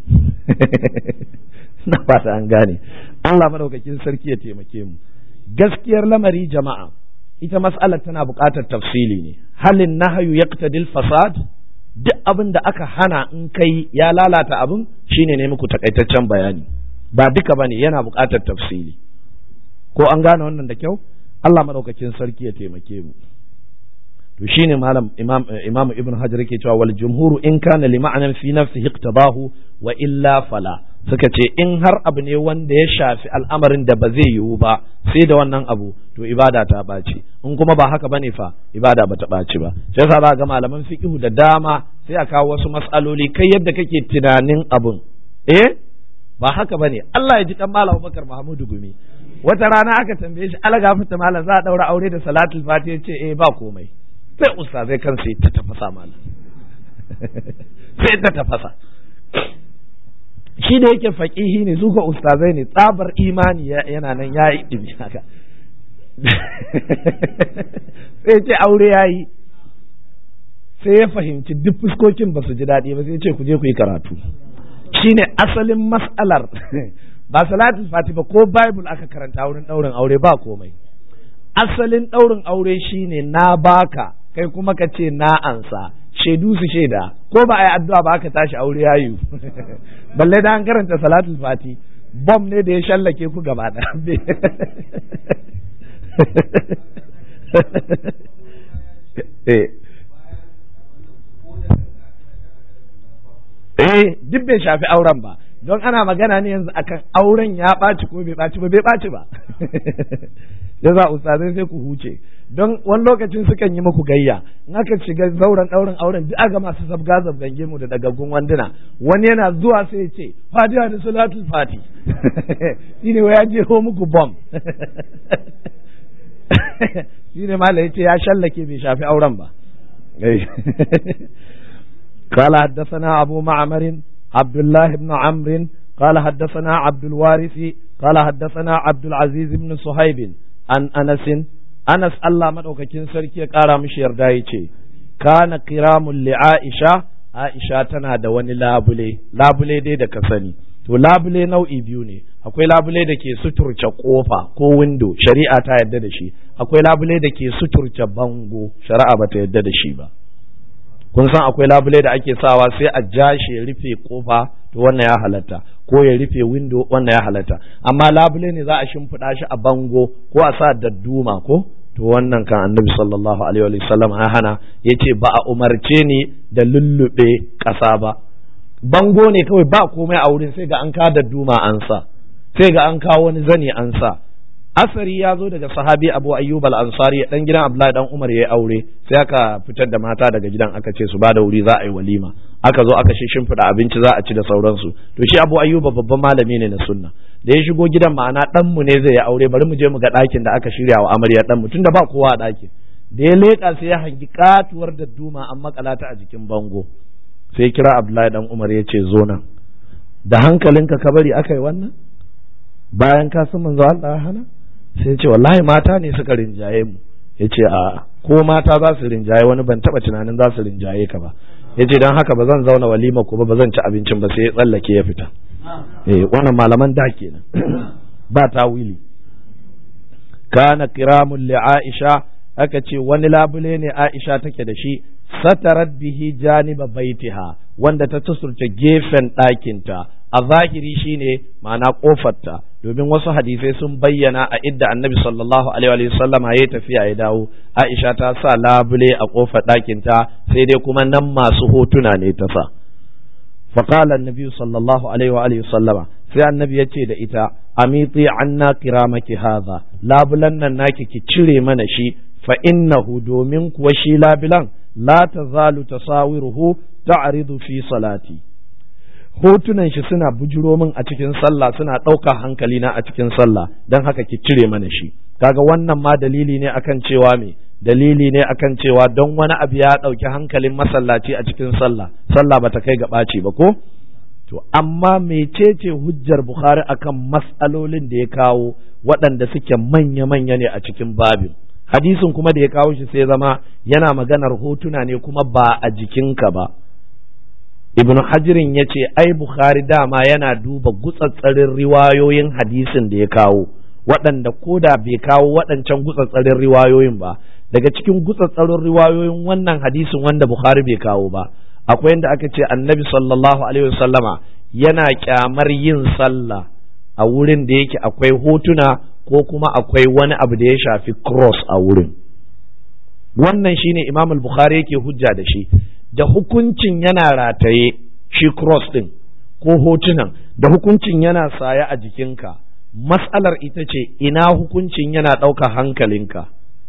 Speaker 1: na fata an gane Allah madaukakin sarki ya taimake mu gaskiyar lamari jama'a ita mas'alar tana buƙatar tafsili ne halin nahayu yaqtadil fasad duk abin da aka hana in kai ya lalata abin shine ne muku takaitaccen bayani ba duka bane yana buƙatar tafsili ko an gane wannan da kyau Allah madaukakin sarki ya taimake mu to shine malam imam imam ibn hajar yake cewa wal jumhuru in kana li ma'anan fi nafsihi iqtabahu wa illa fala suka ce in har abu ne wanda ya shafi al'amarin da ba zai yiwu ba sai da wannan abu to ibada ta ɓaci in kuma ba haka bane fa ibada ba ta ɓaci ba sai yasa za ga malaman fiqhu da dama sai a kawo wasu mas'aloli kai yadda kake tunanin abun eh ba haka bane Allah ya ji kan malam Abubakar Muhammadu Gumi wata rana aka tambaye shi alaga fita malam za a daura aure da salatul fatiha ce eh ba komai sai ustazai kan sai ta tafasa malam sai ta tafasa shi da yake faƙihi ne su ko ustazai ne tsabar imani yana nan ya yi ɗimi haka sai ce aure ya yi sai ya fahimci duk fuskokin ba su ji daɗi ba sai ce ku je ku yi karatu shine asalin mas'alar ba salatul fati ba ko bible aka karanta wurin ɗaurin aure ba komai asalin ɗaurin aure shine na baka kai kuma ka ce na ansa shaidu su shaida ko ba a yi addu'a ba aka tashi aure ya yi balle da an karanta salatul fati bom ne da ya shallake ku gaba da eh duk bai shafi auren ba don ana magana ne yanzu akan auren ya ɓaci ko bai ɓaci ba bai ɓaci ba ya za ustazai sai ku huce don wani lokacin sukan yi muku gayya in aka shiga zauren ɗaurin auren duk aga masu zabga zabgange mu da dagaggun wanduna wani yana zuwa sai ya ce fatiha da salatul fati shine wa ya jeho muku bom shine mala ya ce ya shallake bai shafi auren ba قال حدثنا أبو معمر عبد الله بن عمرو قال حدثنا عبد الوارث قال حدثنا عبد العزيز بن صهيب عن أنس أنس الله مدوكاكين سركي قال مش يردايتي كان قرام لعائشة عائشة تنا da wani labule labule dai da ka sani to labule nau'i biyu ne akwai labule da ke suturce kofa ko windo shari'a ta yadda da shi akwai labule da ke suturce bango shari'a ba ta yadda da shi ba kun san akwai labule da ake sawa sai a ja shi ya rufe kofa to wannan ya halatta ko ya rufe window wannan ya halatta amma labule ne za a shimfiɗa shi a bango ko a sa dadduma ko to wannan kan annabi sallallahu alaihi wa sallam ya hana yace ba a umarce ni da lullube ƙasa ba bango ne kawai ba komai a wurin sai ga an ka dadduma an sa sai ga an kawo wani zani an sa asari ya zo daga sahabi abu ayyub al-ansari dan gidan abdullahi dan umar ya aure sai aka fitar da mata daga gidan aka ce su ba da wuri za a yi walima aka zo aka shimfiɗa abinci za a ci da sauransu to shi abu ayyub babban malami ne na sunna da ya shigo gidan ma'ana dan mu ne zai yi aure bari mu je mu ga ɗakin da aka shirya wa amarya dan mu tunda ba kowa a ɗakin da ya leƙa sai ya hangi katuwar da duma an makala ta a jikin bango sai kira abdullahi dan umar ya ce zo nan da hankalinka ka bari aka yi wannan bayan ka san manzo Allah ya hana sai ce wallahi mata ne suka rinjaye mu ya ce a ko mata za su rinjaye wani ban taba tunanin za su rinjaye ka ba ya ce don haka ba zan zauna walima ko ba zan ci abincin ba sai ya tsallake ya fita eh wannan malaman da kenan ba ta wili kana kiramun li aisha aka ce wani labule ne aisha take da shi satarat bihi janiba baitiha wanda ta tusurta gefen ɗakinta a zahiri shine ma'ana kofarta domin wasu hadisai sun bayyana a idda annabi sallallahu alaihi wa sallam ya tafiya ya dawo aisha ta sa labule a kofar ɗakinta sai dai kuma nan masu hotuna ne ta sa فقال النبي صلى الله عليه وآله وسلم sai annabi ya ce da ita amiti anna kiramaki hadha labulan nan naki ki cire mana shi fa innahu domin kuwa shi labulan la tazalu tasawiruhu ta'ridu fi salati hotunan shi suna bujuro min a cikin sallah suna ɗaukar hankali na a cikin sallah don haka ki cire mana shi kaga wannan ma dalili ne akan cewa me dalili ne akan cewa don wani abu ya ɗauki hankalin masallaci a cikin sallah sallah bata kai ga ɓaci ba ko to amma mecece hujjar bukhari akan mas'alolin da ya kawo waɗanda suke manya-manya ne a cikin babin hadisin kuma da ya kawo shi sai zama yana maganar hotuna ne kuma ba a jikinka ba ibn hajirin ya ce ai bukhari dama yana duba gutsatsarin riwayoyin hadisin da ya kawo waɗanda ko da bai kawo waɗancan gutsatsarin riwayoyin ba daga cikin gutsatsarin riwayoyin wannan hadisin wanda bukhari bai kawo ba akwai yadda aka ce annabi sallallahu alaihi wasallama yana kyamar yin sallah a wurin da yake akwai hotuna ko kuma akwai wani abu da ya shafi cross a wurin wannan shine imam al-bukhari yake hujja da shi da hukuncin yana rataye shi cross din ko hotunan da hukuncin yana saye a jikinka mas'alar ita ce ina hukuncin yana ɗauka hankalinka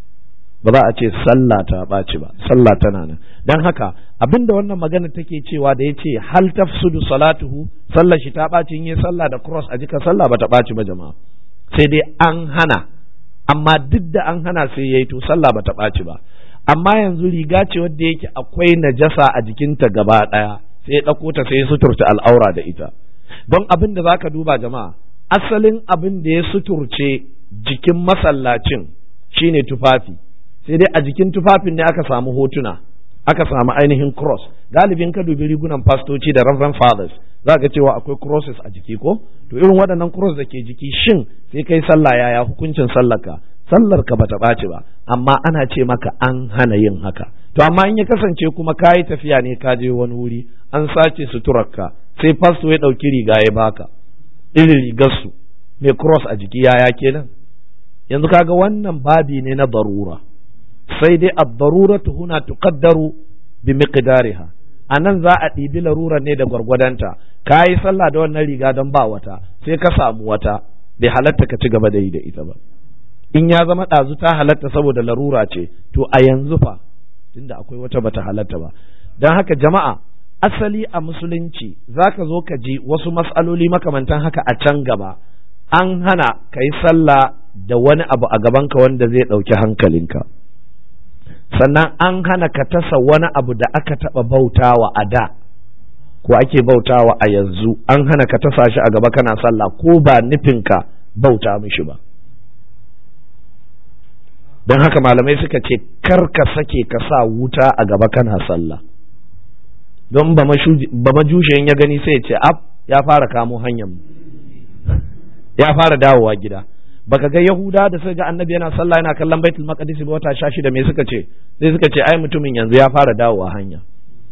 Speaker 1: ba za a ce sallah ta ɓaci ba sallah tana nan don haka abinda wannan magana take cewa da ya ce hal tafsudu salatuhu sallah shi ta ɓaci in yi sallah da cross a jika sallah ba ta ɓaci ba jama'a sai dai an hana amma duk da an hana sai yayi to sallah ba ta ɓaci ba amma yanzu riga ce wadda yake akwai najasa a jikinta gaba ɗaya sai ya ɗauko ta sai ya suturta al'aura da ita don abin da zaka duba jama'a asalin abin da ya suturce jikin masallacin shine tufafi sai dai a jikin tufafin ne aka samu hotuna aka samu ainihin cross galibin ka dubi rigunan fastoci da reverend fathers za ka cewa akwai crosses a jiki ko to irin waɗannan cross da ke jiki shin sai kai sallah yaya hukuncin sallarka sallar ka bata ɓaci ba amma ana ce maka an hana yin haka to amma in ya kasance kuma ka yi tafiya ne ka je wani wuri an sace suturarka sai fasto ya ɗauki riga ya baka irin rigarsu mai cross a jiki yaya kenan yanzu kaga wannan babi ne na darura sai dai ad-daruratu huna tuqaddaru bi miqdariha anan za a ɗibi larurar ne da gwargwadonta ka yi sallah da wannan riga don ba wata sai ka samu wata bai halatta ka ci gaba da yi da ita ba in ya zama ɗazu ta halatta saboda larura ce to a yanzu fa tunda akwai wata bata halatta ba don haka jama'a asali a musulunci za ka zo ka ji wasu mas'aloli makamantan haka a can gaba an hana ka yi sallah da wani abu a gabanka wanda zai ɗauki hankalinka sannan an hana ka tasa wani abu da aka taɓa bautawa a da ko ake bautawa a yanzu an hana ka tasa shi a gaba kana sallah ko ba nufinka bauta mishi ba don haka malamai suka ce kar ka sake ka sa wuta a gaba kana sallah don ba majushiyan ya gani sai ya ce ab ya fara kamo hanyar ya fara dawowa gida baka ga yahuda da suka ga annabi yana sallah yana kallon baitul maqdis ba wata shashi da me suka ce sai suka ce ai mutumin yanzu ya fara dawowa hanya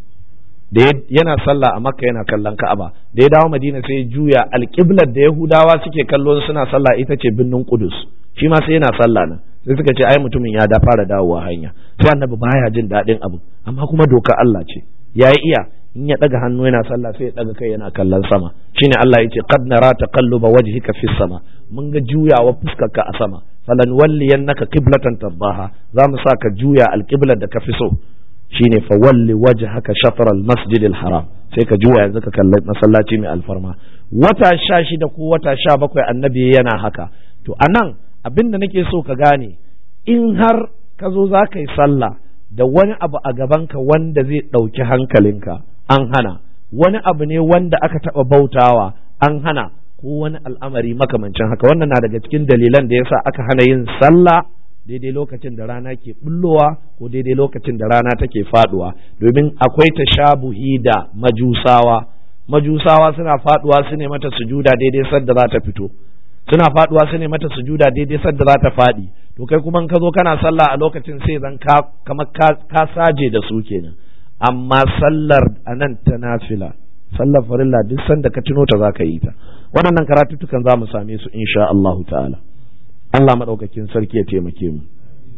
Speaker 1: da yana sallah a makka yana kallon ka'aba da ya dawo madina sai ya juya alƙiblar da yahudawa suke kallo suna sallah ita ce birnin kudus shi ma sai yana sallah nan sai suka ce ai mutumin ya da fara dawowa hanya sai annabi baya jin daɗin abu amma kuma doka Allah ce ya iya in ya ɗaga hannu yana sallah sai ya ɗaga kai yana kallon sama shine Allah ya ce qad nara taqalluba wajhika fis sama mun ga juyawa fuskarka a sama falan walliyannaka qiblatan tardaha za mu sa ka juya alqiblar da ka fi so shine fa walli wajhaka shatr al masjid al haram sai ka juya yanzu ka kalli masallaci mai alfarma wata sha shida ko wata sha bakwai annabi yana haka to anan abin da nake so ka gane in har ka zo za ka yi sallah da wani abu a gabanka wanda zai ɗauki hankalinka an hana wani abu ne wanda aka taɓa bautawa an hana ko wani al'amari makamancin haka wannan na daga cikin dalilan da yasa aka hana yin sallah daidai lokacin da rana ke bullowa ko daidai lokacin da rana take faduwa domin akwai tashabuhi da majusawa majusawa suna faduwa su ne mata sujuda daidai sadda za ta fito suna faduwa su ne mata sujuda daidai sadda za ta fadi to kai kuma ka zo kana sallah a lokacin sai zan ka kamar ka saje da su kenan amma sallar anan ta nafila sallar farilla duk sanda ka tuno ta za ka yi ta waɗannan karatuttukan za mu same su insha Allahu ta'ala Allah maɗaukakin sarki ya taimake mu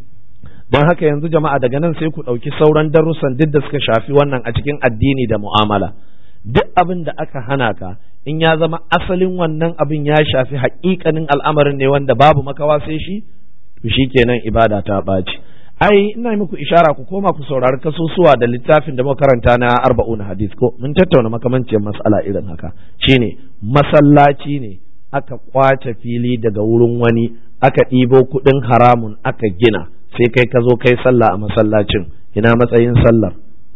Speaker 1: don haka yanzu jama'a daga nan sai ku ɗauki sauran darussan duk da suka shafi wannan a cikin addini da mu'amala duk abin da aka hana ka in ya zama asalin wannan abin ya shafi haƙiƙanin al'amarin ne wanda babu makawa sai shi to shi kenan ibada ta ɓaci ai ina muku ishara ku koma ku saurari kasusuwa da littafin da makaranta na arba'un hadis ko mun tattauna makamancin mas'ala irin haka shine masallaci ne aka kwace fili daga wurin wani aka ɗibo kuɗin haramun aka gina sai kai ka zo kai sallah a masallacin ina matsayin sallar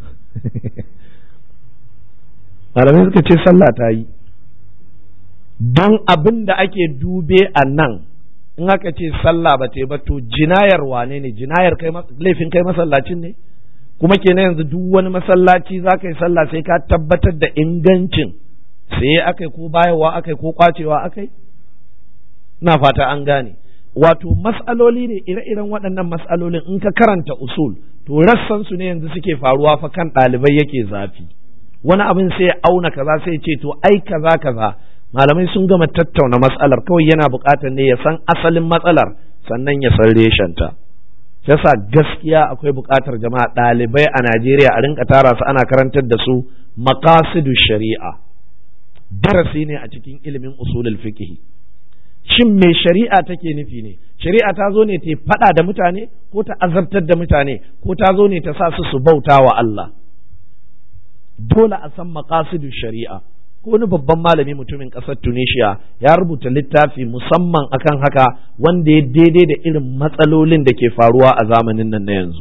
Speaker 1: malamai suka ce sallah ta yi don abin da ake dube a nan in aka ce sallah ba ta ba to jinayar wane ne jinayar kai laifin kai masallacin ne kuma kenan yanzu duk wani masallaci za ka yi sallah sai ka tabbatar da ingancin sai akai ko bayarwa akai ko kwacewa akai na fata an gane wato mas'aloli ne ire-iren waɗannan mas'alolin in ka karanta usul to rassan su ne yanzu suke faruwa fa kan ɗalibai yake zafi wani abin sai ya auna kaza sai ce to ai kaza kaza malamai sun gama tattauna matsalar kawai yana buƙatar ne ya san asalin matsalar sannan ya san reshenta yasa gaskiya akwai buƙatar jama'a ɗalibai a Najeriya a rinka tara su ana karantar da su maqasidu shari'a darasi ne a cikin ilimin usulul fiqh shin me shari'a take nufi ne shari'a ta zo ne ta faɗa da mutane ko ta azabtar da mutane ko ta zo ne ta sa su su bauta wa Allah dole a san maqasidu shari'a ko wani babban malami mutumin ƙasar Tunisia ya rubuta littafi musamman akan haka wanda ya daidai da irin matsalolin da ke faruwa a zamanin nan na yanzu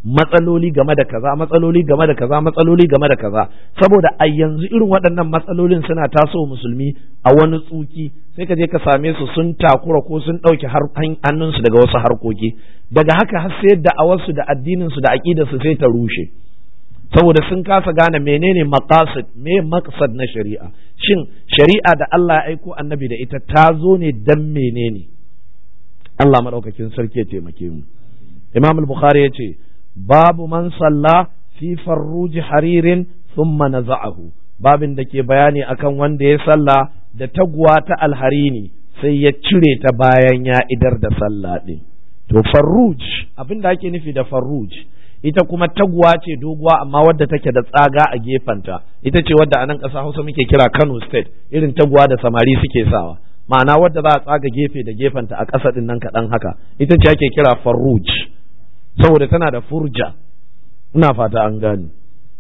Speaker 1: matsaloli game da kaza matsaloli game da kaza matsaloli game da kaza saboda a yanzu irin waɗannan matsalolin suna taso musulmi a wani tsuki sai ka je ka same su sun takura ko sun ɗauke hannunsu daga wasu harkoki daga haka har sai da'awarsu da addininsu da aƙidarsu sai ta rushe saboda sun kasa gane menene maqasid me maqsad na shari'a shin shari'a da Allah ya aiko annabi da ita ta zo ne dan menene Allah madaukakin sarki ya taimake mu Imam al-Bukhari ya ce babu man salla fi farruji haririn thumma naza'ahu babin da ke bayani akan wanda ya salla da taguwa ta alharini sai ya cire ta bayan ya idar da sallah din to farruj abin da ake nufi da farruj ita kuma taguwa ce doguwa amma wadda take da tsaga a gefenta ita ce wadda a nan ƙasa hausa muke kira kano state irin taguwa da samari suke sawa ma'ana wadda za a tsaga gefe da gefenta a ƙasa ɗin nan kaɗan haka ita ce ake kira farruj saboda tana da furja ina fata an gani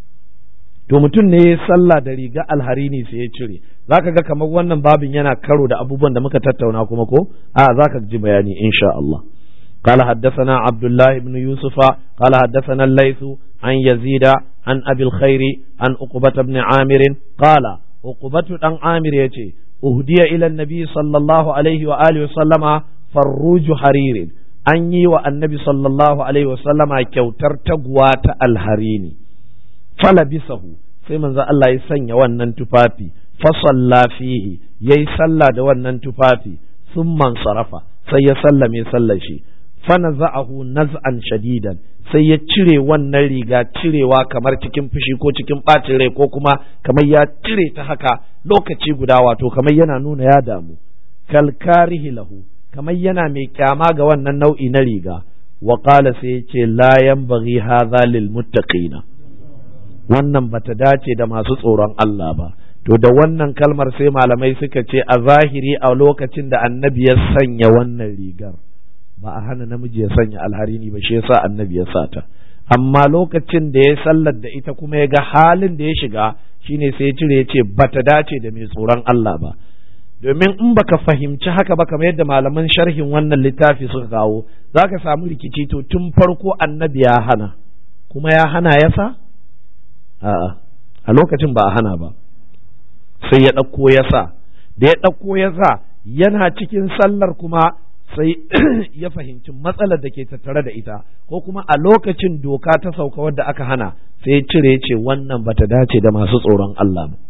Speaker 1: to mutum ne ya sallah da riga alharini sai ya cire zaka ga kamar wannan babin yana karo da abubuwan da muka tattauna kuma ko a zaka ji bayani insha Allah قال حدثنا عبد الله بن يوسف قال حدثنا الليث عن يزيد عن أبي الخير عن أقبة بن عامر قال أقبة بن عامر يتي أهدي إلى النبي صلى الله عليه وآله وسلم فروج حرير أني والنبي صلى الله عليه وسلم كوتر تقوات الحريني فلبسه sai manzo Allah ya sanya wannan tufafi fasalla fihi yayi sallah da wannan tufafi sun sarafa sai ya sallame sallar shi fanaza'ahu naz'an shadidan sai ya cire wannan riga cirewa kamar cikin fushi ko cikin ɓacin rai ko kuma kamar ya cire ta haka lokaci guda wato kamar yana nuna ya damu kalkarihi lahu kamar yana mai kyama ga wannan nau'i na riga wa qala sai ya ce la yanbaghi hadha lil muttaqina wannan bata dace da masu tsoron Allah ba to da wannan kalmar sai malamai suka ce a zahiri a lokacin da annabi ya sanya wannan rigar ba a hana namiji ya sanya alharini ba shi yasa annabi ya sata amma lokacin da ya sallar da ita kuma ya ga halin da ya shiga shine sai ya cire ya ce bata dace da mai tsoron Allah ba domin in baka fahimci haka ba kamar yadda malaman sharhin wannan littafi suka kawo zaka samu rikici to tun farko annabi ya hana kuma ya hana ya sa a'a a lokacin ba a hana ba sai ya ɗauko ya sa da ya ɗauko ya sa yana cikin sallar kuma sai ya fahimci matsalar da ke tattare da ita ko kuma a lokacin doka ta sauka wadda aka hana sai ya cire ce wannan bata dace da masu tsoron Allah ba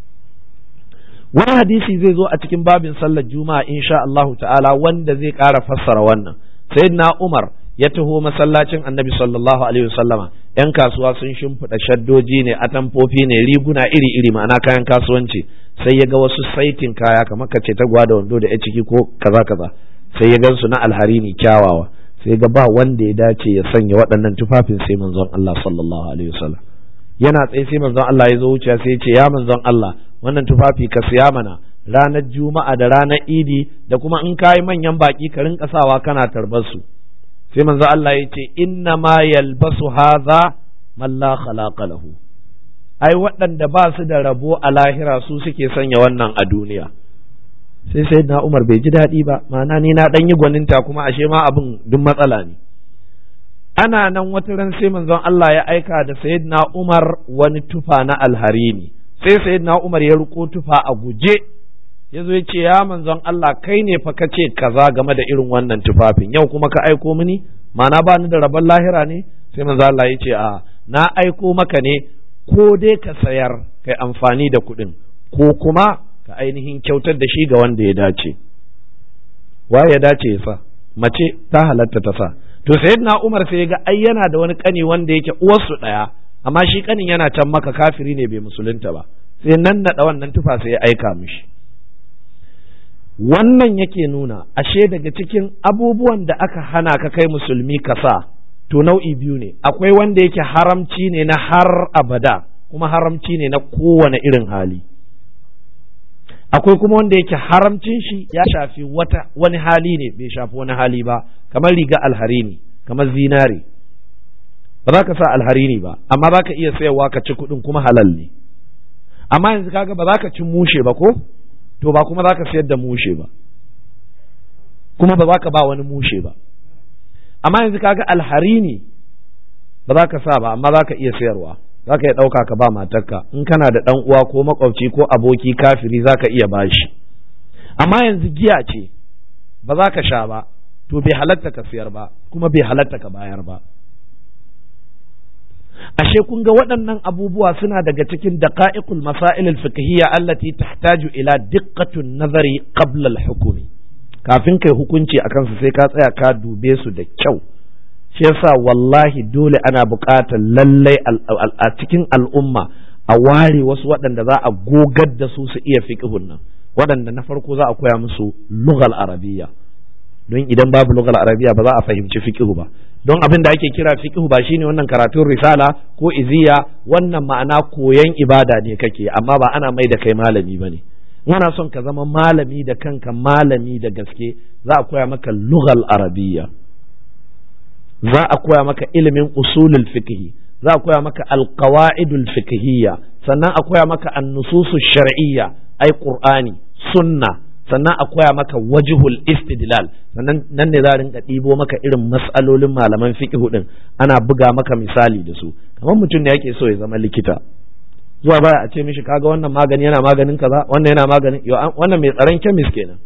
Speaker 1: wani hadisi zai zo a cikin babin sallar juma'a insha Allahu ta'ala wanda zai ƙara fassara wannan sayyidina Umar ya taho masallacin annabi sallallahu alaihi wasallama yan kasuwa sun shimfiɗa shaddoji ne atamfofi ne riguna iri-iri ma'ana kayan kasuwanci sai ya ga wasu saitin kaya kamar ka ce ta gwada wando da ya ciki ko kaza kaza sai ya gansu na alharini kyawawa sai ga ba wanda ya dace ya sanya waɗannan tufafin sai manzon Allah sallallahu alaihi wasallam yana tsaye sai manzon Allah ya zo wuciya sai ya ce ya manzon Allah wannan tufafi ka siya mana ranar juma'a da ranar idi da kuma in kayi manyan baki ka rinka sawa kana tarbar su sai manzo Allah ya ce inna ma yalbasu hadha man la khalaqa lahu ai waɗanda ba su da rabo a lahira su suke sanya wannan a duniya sai sai na Umar bai ji daɗi ba ma'ana ni na ɗan yi gwaninta kuma ashe ma abin duk matsala ne ana nan wata ran sai manzon Allah ya aika da sayyidina Umar wani tufa na alharini sai sayyidina Umar ya riko tufa a guje ya zo ya ce ya manzon Allah kai ne fa ka ce kaza game da irin wannan tufafin yau kuma ka aiko mini ma'ana ba ni da rabon lahira ne sai manzon Allah ya ce a na aiko maka ne ko dai ka sayar kai amfani da kuɗin ko kuma ka ainihin kyautar da shi ga wanda ya dace waye ya dace ya sa mace ta halatta ta sa to sayyidina Umar sai ya ga ai yana da wani kani wanda yake uwarsu ɗaya amma shi kanin yana can maka kafiri ne bai musulunta ba sai nan naɗa wannan tufa sai ya aika mishi wannan yake nuna ashe daga cikin abubuwan da aka hana ka kai musulmi ka sa to nau'i biyu ne akwai wanda yake haramci ne na har abada kuma haramci ne na kowane irin hali akwai kuma wanda yake haramcin shi ya shafi wata wani hali ne bai shafi wani hali ba kamar riga alharini kamar zinare ba za ka sa alharini ba amma za ka iya sayarwa ka ci kuɗin kuma halal ne amma yanzu kaga ba za ka ci mushe ba ko to ba kuma za ka sayar da mushe ba kuma ba za ka ba wani mushe ba amma yanzu kaga alharini ba za ka sa ba amma za ka iya sayarwa za ka iya ɗauka ka ba matarka in kana da ɗan uwa ko makwabci ko aboki kafiri za ka iya bashi amma yanzu giya ce ba za ka sha ba to bai halatta ka sayar ba kuma bai halatta ka bayar ba ashe kun ga waɗannan abubuwa suna daga cikin daqa'iqul masail al-fiqhiyya allati tahtaju ila diqqatun nazari qabla al-hukmi kafin kai hukunci akan su sai ka tsaya ka dube su da kyau shi yasa wallahi dole ana buƙatar lallai a cikin al'umma a ware wasu waɗanda za a gogar da su su iya fiqhun nan waɗanda na farko za a koya musu lughal arabiyya don idan babu lughal arabiyya ba za a fahimci fiqhu ba don abin da ake kira fiqhu ba shine wannan karatun risala ko iziya wannan ma'ana koyan ibada ne kake amma ba ana mai da kai malami bane ana son ka zama malami da kanka malami da gaske za a koya maka lughal arabiyya za a koya maka ilimin usulul fiqhi za a koya maka alqawaidul fiqhiyya sannan a koya maka an-nususu shar'iyya ai qur'ani sunna sannan a koya maka wajihul istidlal sannan nan ne za a rinka ɗibo maka irin mas'alolin malaman fiqhu din ana buga maka misali da su kamar mutum ne yake so ya zama likita zuwa baya a ce mishi kaga wannan magani yana maganin kaza wannan yana maganin wannan mai tsaron chemist kenan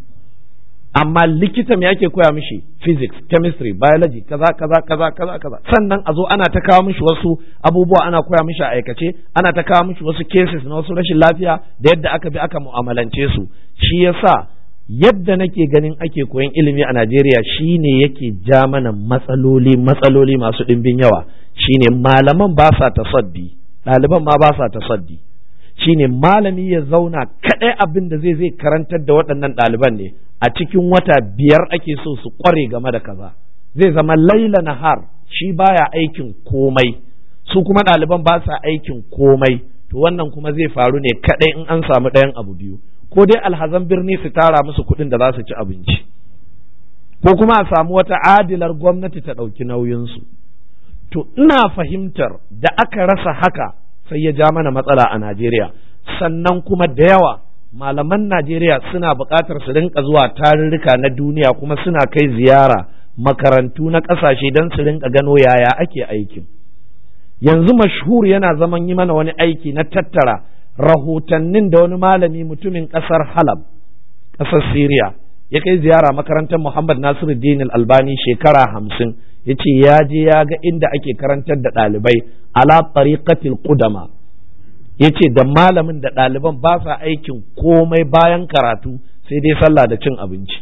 Speaker 1: amma likita me yake koya mishi physics chemistry biology kaza kaza kaza kaza kaza sannan a zo ana ta kawo mishi wasu abubuwa ana koya mishi a aikace ana ta kawo mishi wasu cases na wasu rashin lafiya da yadda aka bi aka mu'amalance su shi yasa yadda nake ganin ake koyan ilimi a Najeriya shine yake ja mana matsaloli matsaloli masu ɗimbin yawa shine malaman ba sa tasaddi ɗaliban ma ba sa tasaddi shine malami ya zauna kaɗai abin da zai zai karantar da waɗannan ɗaliban ne a cikin wata biyar ake so su ƙware game da kaza zai zama laila nahar shi baya aikin komai su kuma ɗaliban ba sa aikin komai to wannan kuma zai faru ne kaɗai in an samu ɗayan abu biyu ko dai alhazan birni su tara musu kuɗin da za su ci abinci ko kuma a samu wata adilar gwamnati ta ɗauki nauyinsu to ina fahimtar da aka rasa haka sai ya ja mana matsala a Najeriya sannan kuma da yawa malaman Najeriya suna buƙatar su rinka zuwa tarurruka na duniya kuma suna kai ziyara makarantu na ƙasashe don su rinka gano yaya ake aikin yanzu mashhur yana zaman yi mana wani aiki na tattara rahotannin da wani malami mutumin ƙasar Halab ƙasar Syria ya kai ziyara makarantar Muhammad Nasiruddin Albani shekara hamsin ya ce ya je ya ga inda ake karantar da ɗalibai ala tariqatil qudama ya ce da malamin da ɗaliban ba sa aikin komai bayan karatu sai dai sallah da cin abinci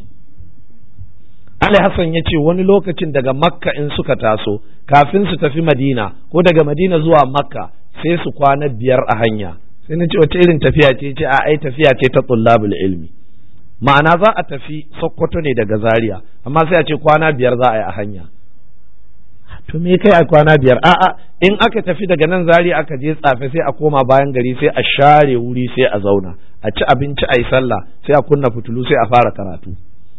Speaker 1: Ali Hassan ya ce wani lokacin daga Makka in suka taso kafin su tafi Madina ko daga Madina zuwa Makka sai su kwana biyar a hanya sai na ce wata irin tafiya ce ce a ai tafiya ce ta tullabul ilmi ma'ana za a tafi Sokoto ne daga Zaria amma sai a ce kwana biyar za a yi a hanya to me kai a kwana biyar a'a in aka tafi daga nan Zaria aka je tsafe sai a koma bayan gari sai a share wuri sai a zauna a ci abinci a yi sallah sai a kunna fitulu sai a fara karatu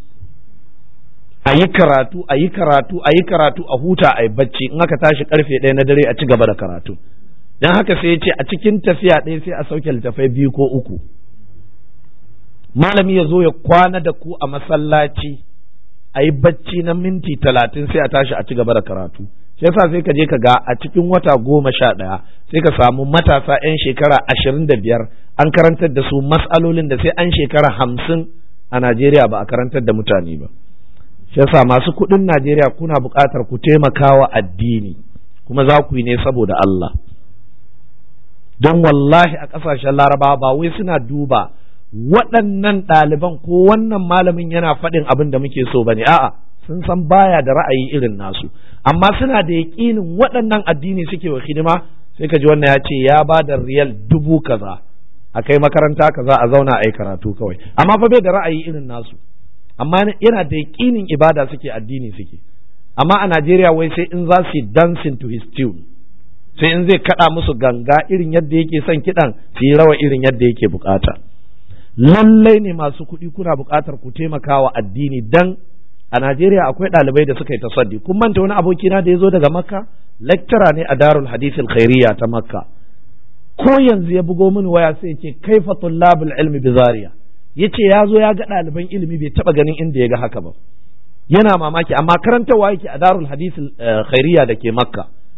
Speaker 1: a yi karatu a yi karatu a yi karatu a huta a yi bacci in aka tashi karfe ɗaya na dare a ci gaba da karatu don haka sai ya ce a cikin tafiya ɗaya sai a sauke littafai biyu ko uku malami ya zo ya kwana da ku a masallaci a yi bacci na minti talatin sai a tashi a ci gaba da karatu shi yasa sai ka je ka ga a cikin wata goma sha ɗaya sai ka samu matasa 'yan shekara ashirin da biyar an karantar da su mas'alolin da sai an shekara hamsin a Najeriya ba a karantar da mutane ba shi yasa masu kuɗin Najeriya kuna buƙatar ku taimakawa addini kuma za ku yi ne saboda Allah don wallahi a ƙasashen larabawa ba wai suna duba waɗannan ɗaliban ko wannan malamin yana faɗin abin da muke so bane a'a sun san baya da ra'ayi irin nasu amma suna da yaƙinin waɗannan addini suke wa hidima sai ka ji wannan ya ce ya ba da riyal dubu kaza a kai makaranta kaza a zauna a yi karatu kawai amma fa bai da ra'ayi irin nasu amma yana da yaƙinin ibada suke addini suke amma a Najeriya wai sai in za su yi dancing to his tune sai in zai kaɗa musu ganga irin yadda yake son kiɗan su yi rawa irin yadda yake bukata lallai ne masu kuɗi kuna buƙatar ku taimaka wa addini dan a Najeriya akwai ɗalibai da suka yi tasaddi kun manta wani abokina da ya zo daga Makka lecturer ne a Darul Hadith Khairiyya ta Makka ko yanzu ya bugo mini waya sai ce kaifa tullabul ilmi bi Zaria yace ya zo ya ga ɗaliban ilimi bai taɓa ganin inda ya ga haka ba yana mamaki amma karantarwa yake a Darul Hadith Khairiyya da ke Makka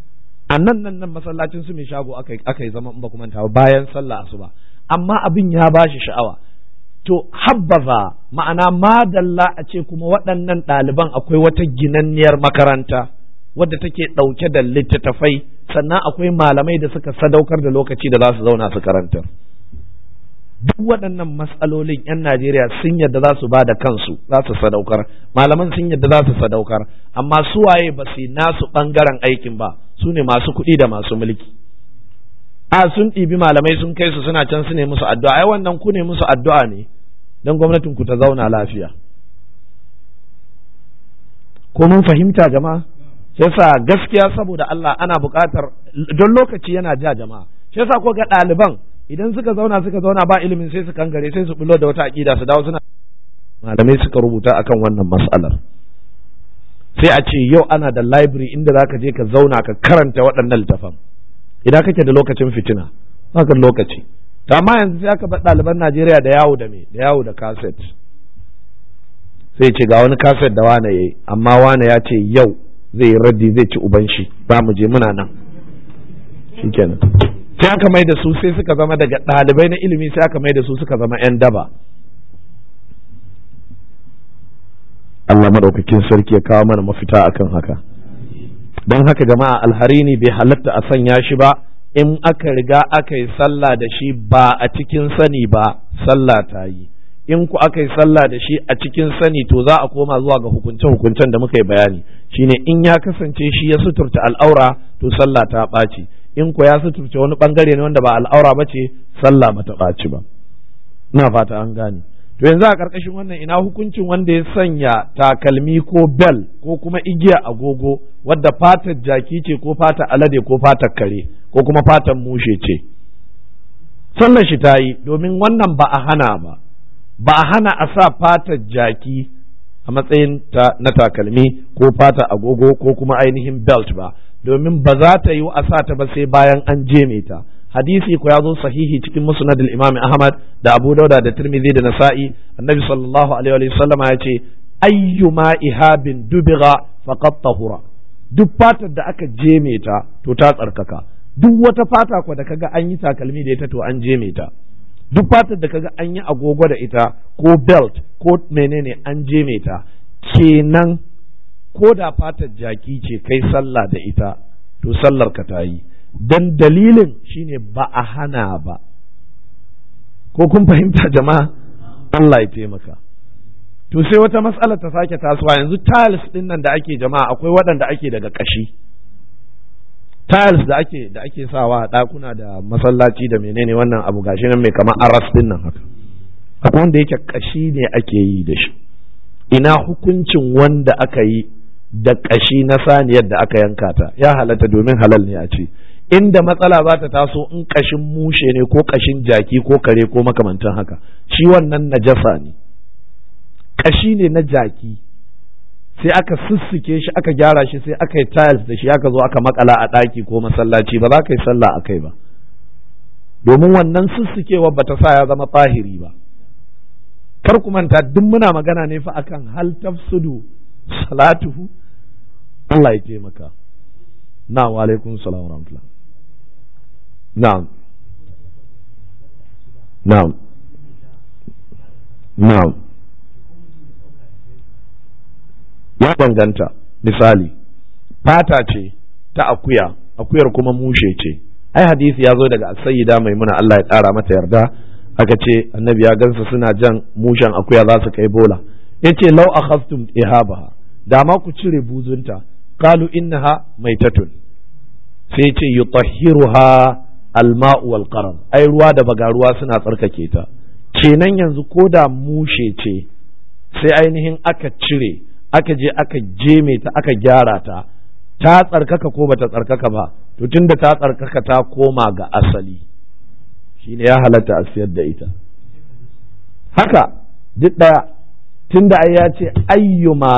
Speaker 1: a nan nan nan masallacin su mai shago aka yi zama in ba kuma bayan sallah asuba amma abin ya bashi sha'awa to habbaza ma'ana madalla a ce kuma waɗannan ɗaliban akwai wata ginanniyar makaranta wadda take ɗauke da littattafai sannan akwai malamai da suka sadaukar da lokaci da za su zauna su karantar duk waɗannan matsalolin 'yan Najeriya sun yadda za su ba da kansu za su sadaukar malaman sun yadda za su sadaukar amma suwaye ba su nasu ɓangaren aikin ba su ne masu kuɗi da masu mulki a sun ɗibi malamai sun kai su suna can su ne musu addu'a ai wannan ku ne musu addu'a ne don gwamnatin ku ta zauna lafiya ko mun fahimta jama'a shi yasa gaskiya saboda Allah ana buƙatar don lokaci yana ja jama'a shi yasa ko ga ɗaliban idan suka zauna suka zauna ba ilimin sai su kangare sai su bullo da wata aƙida su dawo suna malamai suka rubuta akan wannan mas'alar sai a ce yau ana da library inda zaka je ka zauna ka karanta waɗannan littafan idan kake da lokacin fitina baka lokaci to amma yanzu sai aka bar ɗaliban Najeriya da yawo da me da yawo da cassette sai ce ga wani cassette da wane yayi amma wane ya ce yau zai yi raddi zai ci uban shi ba mu je muna nan shikenan sai aka mai da su sai suka zama daga ɗalibai na ilimi sai aka mai da su suka zama 'yan daba Allah maɗaukakin sarki ya kawo mana mafita akan haka don haka jama'a alharini bai halatta a sanya shi ba in aka riga aka yi sallah da shi ba a cikin sani ba sallah ta yi in ku aka yi sallah da shi a cikin sani to za a koma zuwa ga hukunce-hukuncen da muka yi bayani shine in ya kasance shi ya suturta al'aura to sallah ta ɓaci in ku ya suturce wani bangare ne wanda ba al'aura ba ce sallah ba ta ɓaci ba ina fata an gane to yanzu a ƙarƙashin wannan ina hukuncin wanda ya sanya takalmi ko bel ko kuma igiya agogo wadda fatar jaki ce ko fatar alade ko fatar kare ko kuma fatar mushe ce sallar shi ta yi domin wannan ba a hana ba ba a hana a sa fatar jaki a matsayin ta na takalmi ko fatar agogo ko kuma ainihin belt ba domin ba za ta yi a sa ta ba sai bayan an jeme ta hadisi ko ya zo sahihi cikin musnad al-imam ahmad da abu dauda da tirmidhi da nasa'i annabi sallallahu alaihi wa sallama ya ce ayyuma ihabin dubiga faqad tahura duk fatar da aka jeme ta to ta tsarkaka duk wata fata ko da kaga an yi takalmi da ita to an jeme ta duk fatar da kaga an yi agogo da ita ko belt ko menene an jeme ta kenan ko da fatar jaki ce kai sallah da ita to sallar ka ta yi dan dalilin shine ba a hana ba ko kun fahimta jama'a Allah ya taimaka to sai wata matsala ta sake tasowa yanzu tiles din nan da ake jama'a akwai waɗanda ake daga ƙashi tiles da ake da ake sawa a ɗakuna da masallaci da menene wannan abu gashi nan mai kamar aras din nan haka akwai wanda yake ƙashi ne ake yi da shi ina hukuncin wanda aka yi da ƙashi na saniyar da aka yanka ta ya halatta domin halal ne a ce inda matsala za ta taso in ƙashin mushe ne ko ƙashin jaki ko kare ko makamantan haka shi wannan najasa ne ƙashi ne na jaki sai aka sussuke shi aka gyara shi sai aka yi tiles da shi aka zo aka makala a ɗaki ko masallaci ba za ka yi sallah a kai ba domin wannan sussukewa ba ta sa ya zama tsahiri ba kar ku manta duk muna magana ne fa akan hal tafsudu salatuhu Allah ya taimaka na wa alaikum salam wa rahmatullah na'am na'am na'am ya danganta misali fata ce ta akuya akuyar kuma mushe ce ai hadisi ya zo daga sayyida maimuna Allah ya ƙara mata yarda aka ce annabi ya gansa suna jan mushen akuya za su kai bola yace law akhadtum ihabaha da ma ku cire buzunta qalu innaha maitatun sai ce yutahhiruha alma'u wal qaram ai ruwa da bagaruwa suna tsarkake ta kenan yanzu ko da mushe ce sai ainihin aka cire aka je aka jeme ta aka gyara ta ta tsarkaka ko bata tsarkaka ba to tunda ta tsarkaka ta koma ga asali shine ya halatta a siyar da ita haka duk ɗaya tunda ai ya ce ayyuma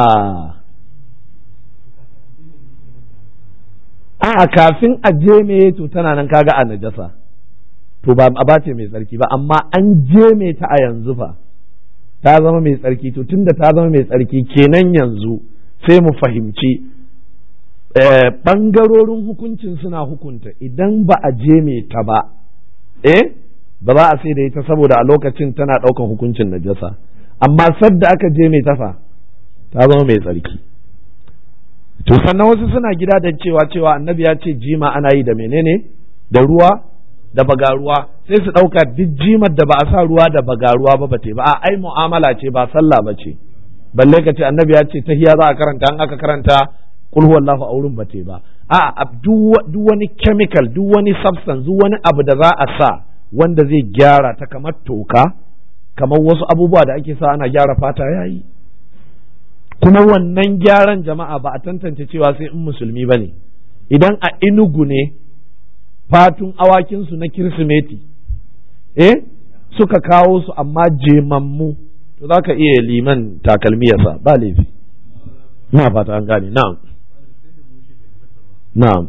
Speaker 1: a kafin a je to tana nan kaga a najasa to ba a bace mai tsarki ba amma an je ta a yanzu fa ta zama mai tsarki to tunda ta zama mai tsarki kenan yanzu sai mu fahimci ɓangarorin hukuncin suna hukunta idan ba a je mai ta ba eh ba za a sai da ita saboda a lokacin tana ɗaukan hukuncin najasa amma sadda aka je mai tafa ta zama mai tsarki to sannan wasu suna gida da cewa cewa annabi ya ce jima ana yi da menene da ruwa da bagaruwa sai su ɗauka duk jimar da ba a sa ruwa da bagaruwa ba ba te ba a ai mu'amala ce ba sallah ba ce balle ka ce annabi ya ce tahiya za a karanta an aka karanta kul huwallahu a wurin ba te ba a duk wani chemical duk wani substance duk wani abu da za a sa wanda zai gyara ta kamar toka kamar wasu abubuwa da ake sa ana gyara fata yayi kuma wannan gyaran jama'a ba a tantance cewa sai in musulmi ba ne idan a inugu ne fatun awakinsu na kirsimeti eh suka kawo su amma jemammu to za ka iya liman takalmi yasa ba laifi na fata an gane na'am na'am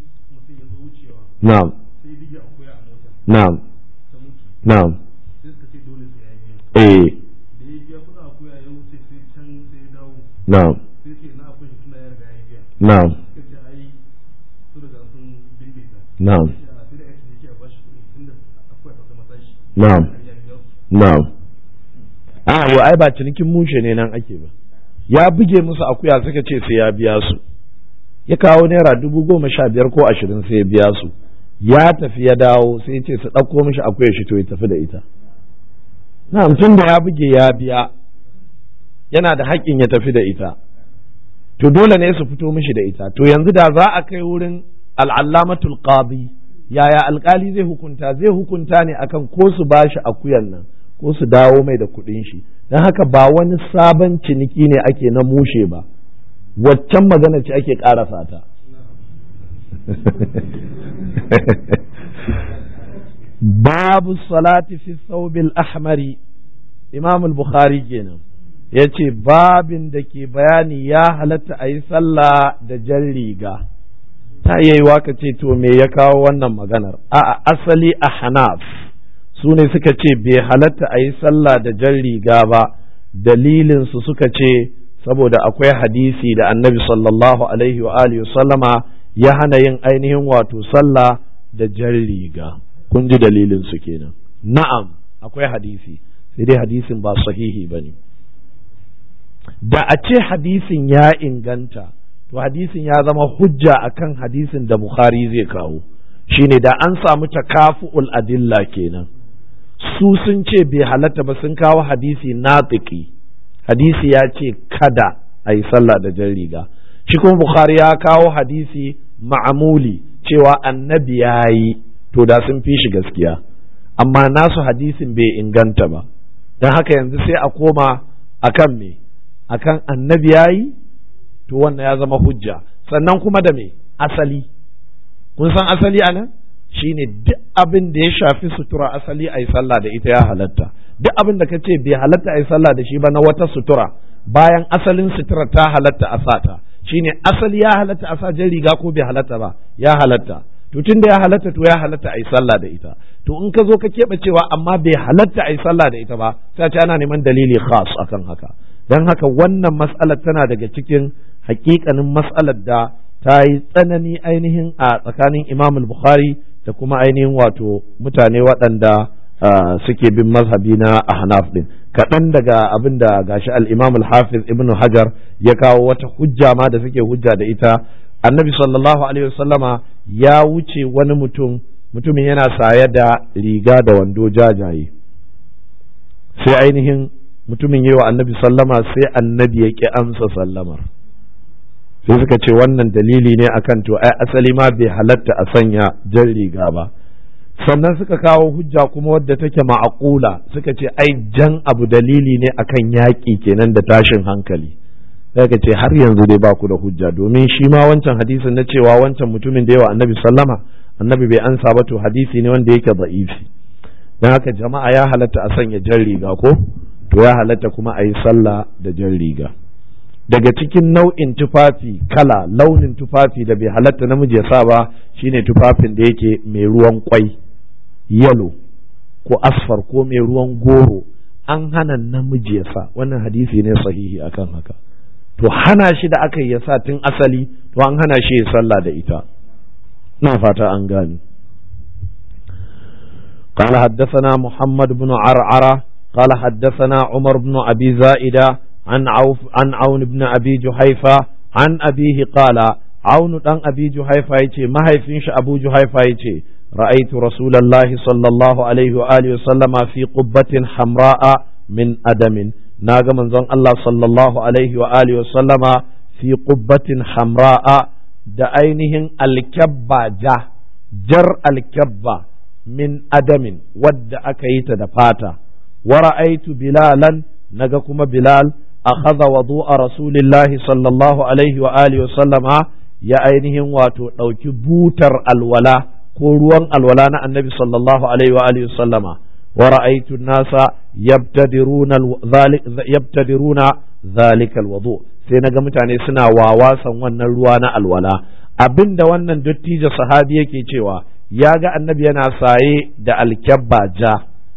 Speaker 1: na'am na'am na'am eh na'am na'am na'am na'am na'am a yo ai ba cinikin mushe ne nan ake ba ya buge musu akuya suka ce sai ya biya su ya kawo naira dubu goma sha biyar ko ashirin sai ya biya su ya tafi ya dawo sai ce su ɗauko mishi akuya shi to ya tafi da ita na'am tun da ya buge ya biya yana da haƙƙin ya tafi da ita to dole ne su fito mishi da ita to yanzu da za a kai wurin al'allamatul qadi yaya alkali zai hukunta zai hukunta ne akan ko su bashi akuyan nan ko su dawo mai da kuɗin shi don haka ba wani sabon ciniki ne ake na mushe ba waccan magana ce ake ƙarasa ta babu salati fi thawbil ahmari imam al-bukhari kenan ya ce babin da ke bayani ya halatta a yi sallah da jan riga ta iya yi waka ce to me ya kawo wannan maganar a asali a hanaf su ne suka ce bai halatta a yi sallah da jan riga ba dalilinsu suka ce saboda akwai hadisi da annabi sallallahu alaihi wa alihi sallama ya hana yin ainihin wato sallah da jan riga kun ji dalilinsu kenan na'am akwai hadisi sai dai hadisin ba sahihi ba ne da a ce hadisin ya inganta to hadisin ya zama hujja akan hadisin da Bukhari zai kawo shine da an samu takafu'ul adilla kenan su sun ce bai halatta ba sun kawo hadisi natiki hadisi ya ce kada a yi sallah da jan riga shi kuma Bukhari ya kawo hadisi ma'amuli cewa annabi ya yi to da sun fi shi gaskiya amma nasu hadisin bai inganta ba don haka yanzu sai a koma akan me akan annabi yayi to wannan ya zama hujja sannan kuma da me asali kun san asali anan shine duk abin da ya shafi sutura asali a yi sallah da ita ya halatta duk abin da ka ce bai halatta a yi sallah da shi ba na wata sutura bayan asalin sutura ta halatta a sata shine asali ya halatta a sa jan riga ko bai halatta ba ya halatta to tun da ya halatta to ya halatta a yi sallah da ita to in ka zo ka keɓe cewa amma bai halatta a yi sallah da ita ba sai ce ana neman dalili khas akan haka don haka wannan mas'alar tana daga cikin hakikanin mas'alar da ta yi tsanani ainihin a tsakanin imam bukhari da kuma ainihin wato mutane waɗanda suke bin mazhabi na ahnaf din kaɗan daga abin da gashi al-imam al-hafiz ibn hajar ya kawo wata hujja ma da suke hujja da ita annabi sallallahu alaihi wasallama ya wuce wani mutum mutumin yana saye da riga da wando jajaye sai ainihin mutumin yi wa annabi sallama sai annabi ya ƙi amsa sallamar sai suka ce wannan dalili ne akan to ai asali ma bai halatta a sanya jan riga ba sannan suka kawo hujja kuma wadda take ma'aqula suka ce ai jan abu dalili ne akan yaƙi kenan da tashin hankali sai ka ce har yanzu dai ba ku da hujja domin shi ma wancan hadisin na cewa wancan mutumin da yawa annabi sallama annabi bai ansa ba to hadisi ne wanda yake da'ifi don haka jama'a ya halatta a sanya jan riga ko to ya halatta kuma a yi sallah da jan riga daga cikin nau'in tufafi kala launin tufafi da bai halatta namiji ya sa ba shine tufafin da yake mai ruwan kwai yalo ko asfar ko mai ruwan goro an hana namiji ya sa wannan hadisi ne sahihi akan haka to hana shi da aka yi ya sa tun asali to an hana shi ya sallah da ita na fata an gani قال حدثنا محمد بن عرعرة قال حدثنا عمر بن أبي زائدة عن عوف عن عون بن أبي جحيفة عن أبيه قال عون بن أبي جحيفة يتي ما هي فينش أبو جحيفة يتي رأيت رسول الله صلى الله عليه وآله وسلم في قبة حمراء من أدم ناغ من زن الله صلى الله عليه وآله وسلم في قبة حمراء da ainihin alkyabba ja jar alkyabba min adamin wadda aka yi ta da fata wa ra'aitu bilalan naga kuma bilal akhadha wudu'a rasulillahi sallallahu alaihi wa alihi wa sallama ya ainihin wato ɗauki butar alwala ko ruwan alwala na annabi sallallahu alaihi wa alihi wa sallama wa ra'aitu nasa yabtadiruna yabtadiruna zalika alwudu sai naga mutane suna wawasan wannan ruwa na alwala abinda wannan dattijo sahabi yake cewa ya ga annabi yana saye da alkyabba ja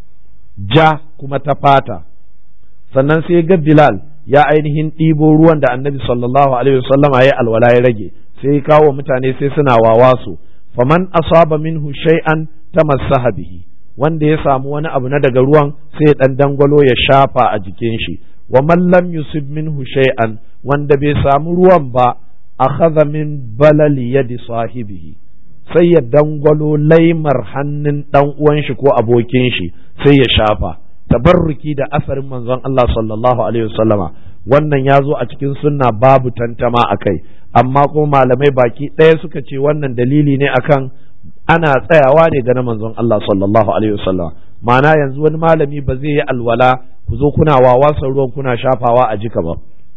Speaker 1: ja kuma ta fata sannan sai ga bilal ya ainihin ɗibo ruwan da annabi sallallahu alaihi wasallama ya alwala ya rage sai ya kawo mutane sai suna wawa su faman asaba minhu shay'an tamassaha bihi wanda ya samu wani abu na daga ruwan sai ya dan dangwalo ya shafa a jikin shi wa man lam yusib minhu shay'an wanda bai samu ruwan ba akhadha min balali yadi sahibihi sai ya dangwalo laimar hannun dan uwan shi ko abokin shi sai ya shafa tabarruki da asarin manzon Allah sallallahu alaihi wasallama wannan ya zo a cikin sunna babu tantama akai amma kuma malamai baki ɗaya suka ce wannan dalili ne akan ana tsayawa ne ga na manzon Allah sallallahu alaihi wasallama ma'ana yanzu wani malami ba zai yi alwala ku zo kuna wawasan ruwan kuna shafawa a jika ba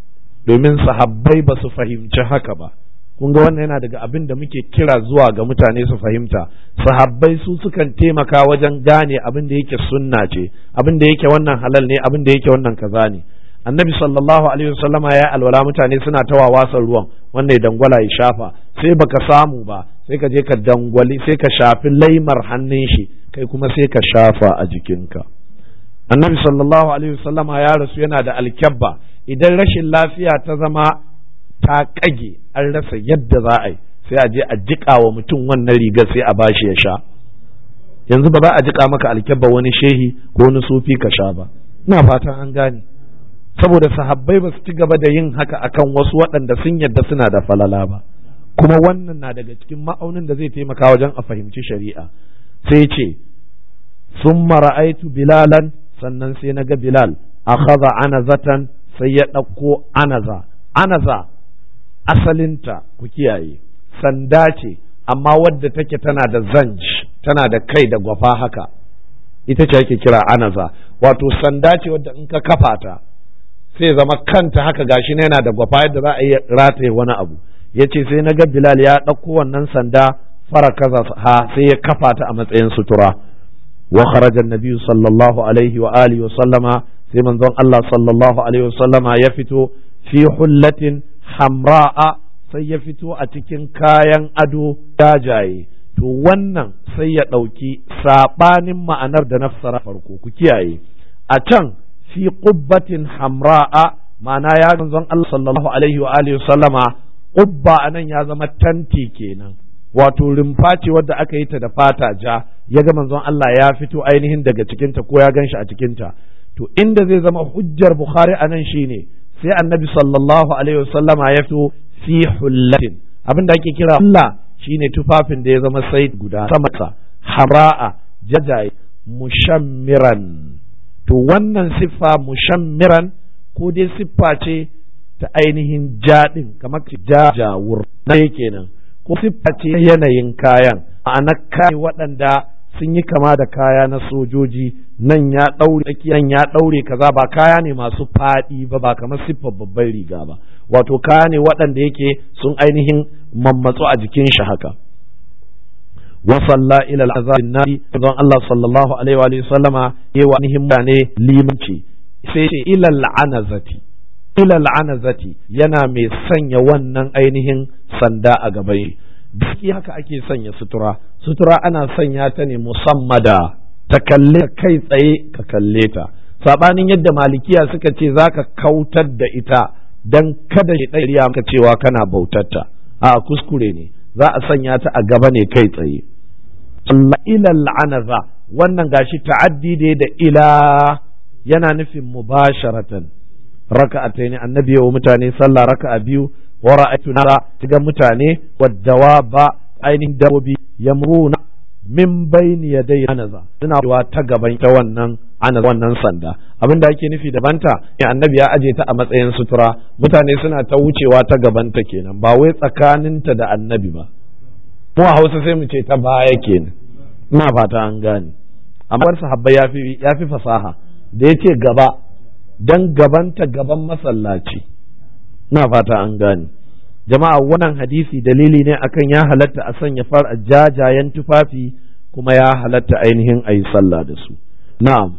Speaker 1: domin sahabbai ba su fahimci haka ba kun ga wannan yana daga abin da muke kira zuwa ga mutane su fahimta sahabbai su sukan taimaka wajen gane abin da yake sunna ce abin da yake wannan halal ne abin da yake wannan kaza ne annabi sallallahu alaihi wasallama ya alwala mutane suna ta wawasan ruwan wanda ya dangwala ya shafa sai baka samu ba sai ka je ka dangwali sai ka shafi laimar hannun shi kai kuma sai ka shafa a jikinka annabi sallallahu alaihi wasallama ya rasu yana da alkyabba idan rashin lafiya ta zama ta kage an rasa yadda za a yi sai a je a jiƙa wa mutum wannan rigar sai a bashi ya sha yanzu ba za a jiƙa maka alkyabba wani shehi ko wani sufi ka sha ba ina fatan an gane saboda sahabbai ba su ci gaba da yin haka akan wasu waɗanda sun yadda suna da falala ba kuma wannan na daga cikin ma'aunin da zai taimaka wajen a fahimci shari'a sai ce sun mara'aitu bilalan sannan sai na ga bilal akhadha anazatan sai ya ɗauko anaza anaza asalinta ku kiyaye sanda ce amma wadda take tana da zanj tana da kai da gwafa haka ita ce ake kira anaza wato sanda ce wadda in ka kafa ta sai zama kanta haka gashi ne yana da gwafa yadda za a yi rataye wani abu ya ce sai na ga bilal ya ɗauko wannan sanda fara kaza ha sai ya kafa ta a matsayin sutura wa kharaja nabiyyu sallallahu alaihi wa alihi wa sallama sai manzon Allah sallallahu alaihi wa sallama ya fito fi hullatin hamra'a sai ya fito a cikin kayan ado jajaye to wannan sai ya ɗauki saɓanin ma'anar da na fassara farko ku kiyaye a can fi qubbatin hamra'a ma'ana ya manzon Allah sallallahu alaihi wa alihi sallama qubba anan ya zama tanti kenan wato rumfa ce wadda aka yi ta da fata ja ya ga manzon Allah ya fito ainihin daga cikinta ko ya ganshi a cikinta to inda zai zama hujjar bukhari anan shine sai annabi sallallahu alaihi wasallama ya fito fi hullatin abin da ake kira hulla shine tufafin da ya zama sai guda sama hara'a jajaye mushammiran to wannan siffa mushammiran ko dai siffa ce ta ainihin jaɗin kamar jajawur na kenan ko siffa ce yanayin kayan ma'ana kayan waɗanda sun yi kama da kaya na sojoji nan ya ɗaure nan ya ɗaure kaza ba kaya ne masu faɗi ba ba kamar siffar babban riga ba wato kaya ne waɗanda yake sun ainihin mammatsu a jikin shi haka wa salla ila al-azabin nabi don Allah sallallahu alaihi wa sallama yayi wa ainihin mutane limanci sai ce ila al-anazati ila al-anazati yana mai sanya wannan ainihin sanda a gaban shi biki haka ake sanya sutura sutura ana sanya ta ne musammada ta kalle kai tsaye ka kalle ta sabanin yadda malikiya suka ce zaka kautar da ita dan kada shi ɗariya maka cewa kana bautatta a kuskure ne za a sanya ta a gaba ne kai tsaye ila la'anaza wannan gashi ta'addi da da ila yana nufin mubasharatan raka'ataini annabi wa mutane sallah raka'a biyu wa ra'aytu nara tiga mutane waddawa ba ainihin dabobi yamruna min bayni yaday anaza suna wa ta gaban ta wannan ana wannan sanda abin da ake nufi da banta ya annabi ya aje ta a matsayin sutura mutane suna ta wucewa ta gabanta kenan ba wai tsakaninta da annabi ba mu a hausa sai mu ce ta baya kenan ina fata an gane amma sahabbai ya fi ya fi fasaha da yace gaba dan gabanta gaban masallaci ina fata an gane jama'a wannan hadisi dalili ne akan ya halatta a sanya far jajayen tufafi kuma ya halatta ainihin a yi sallah da su na'am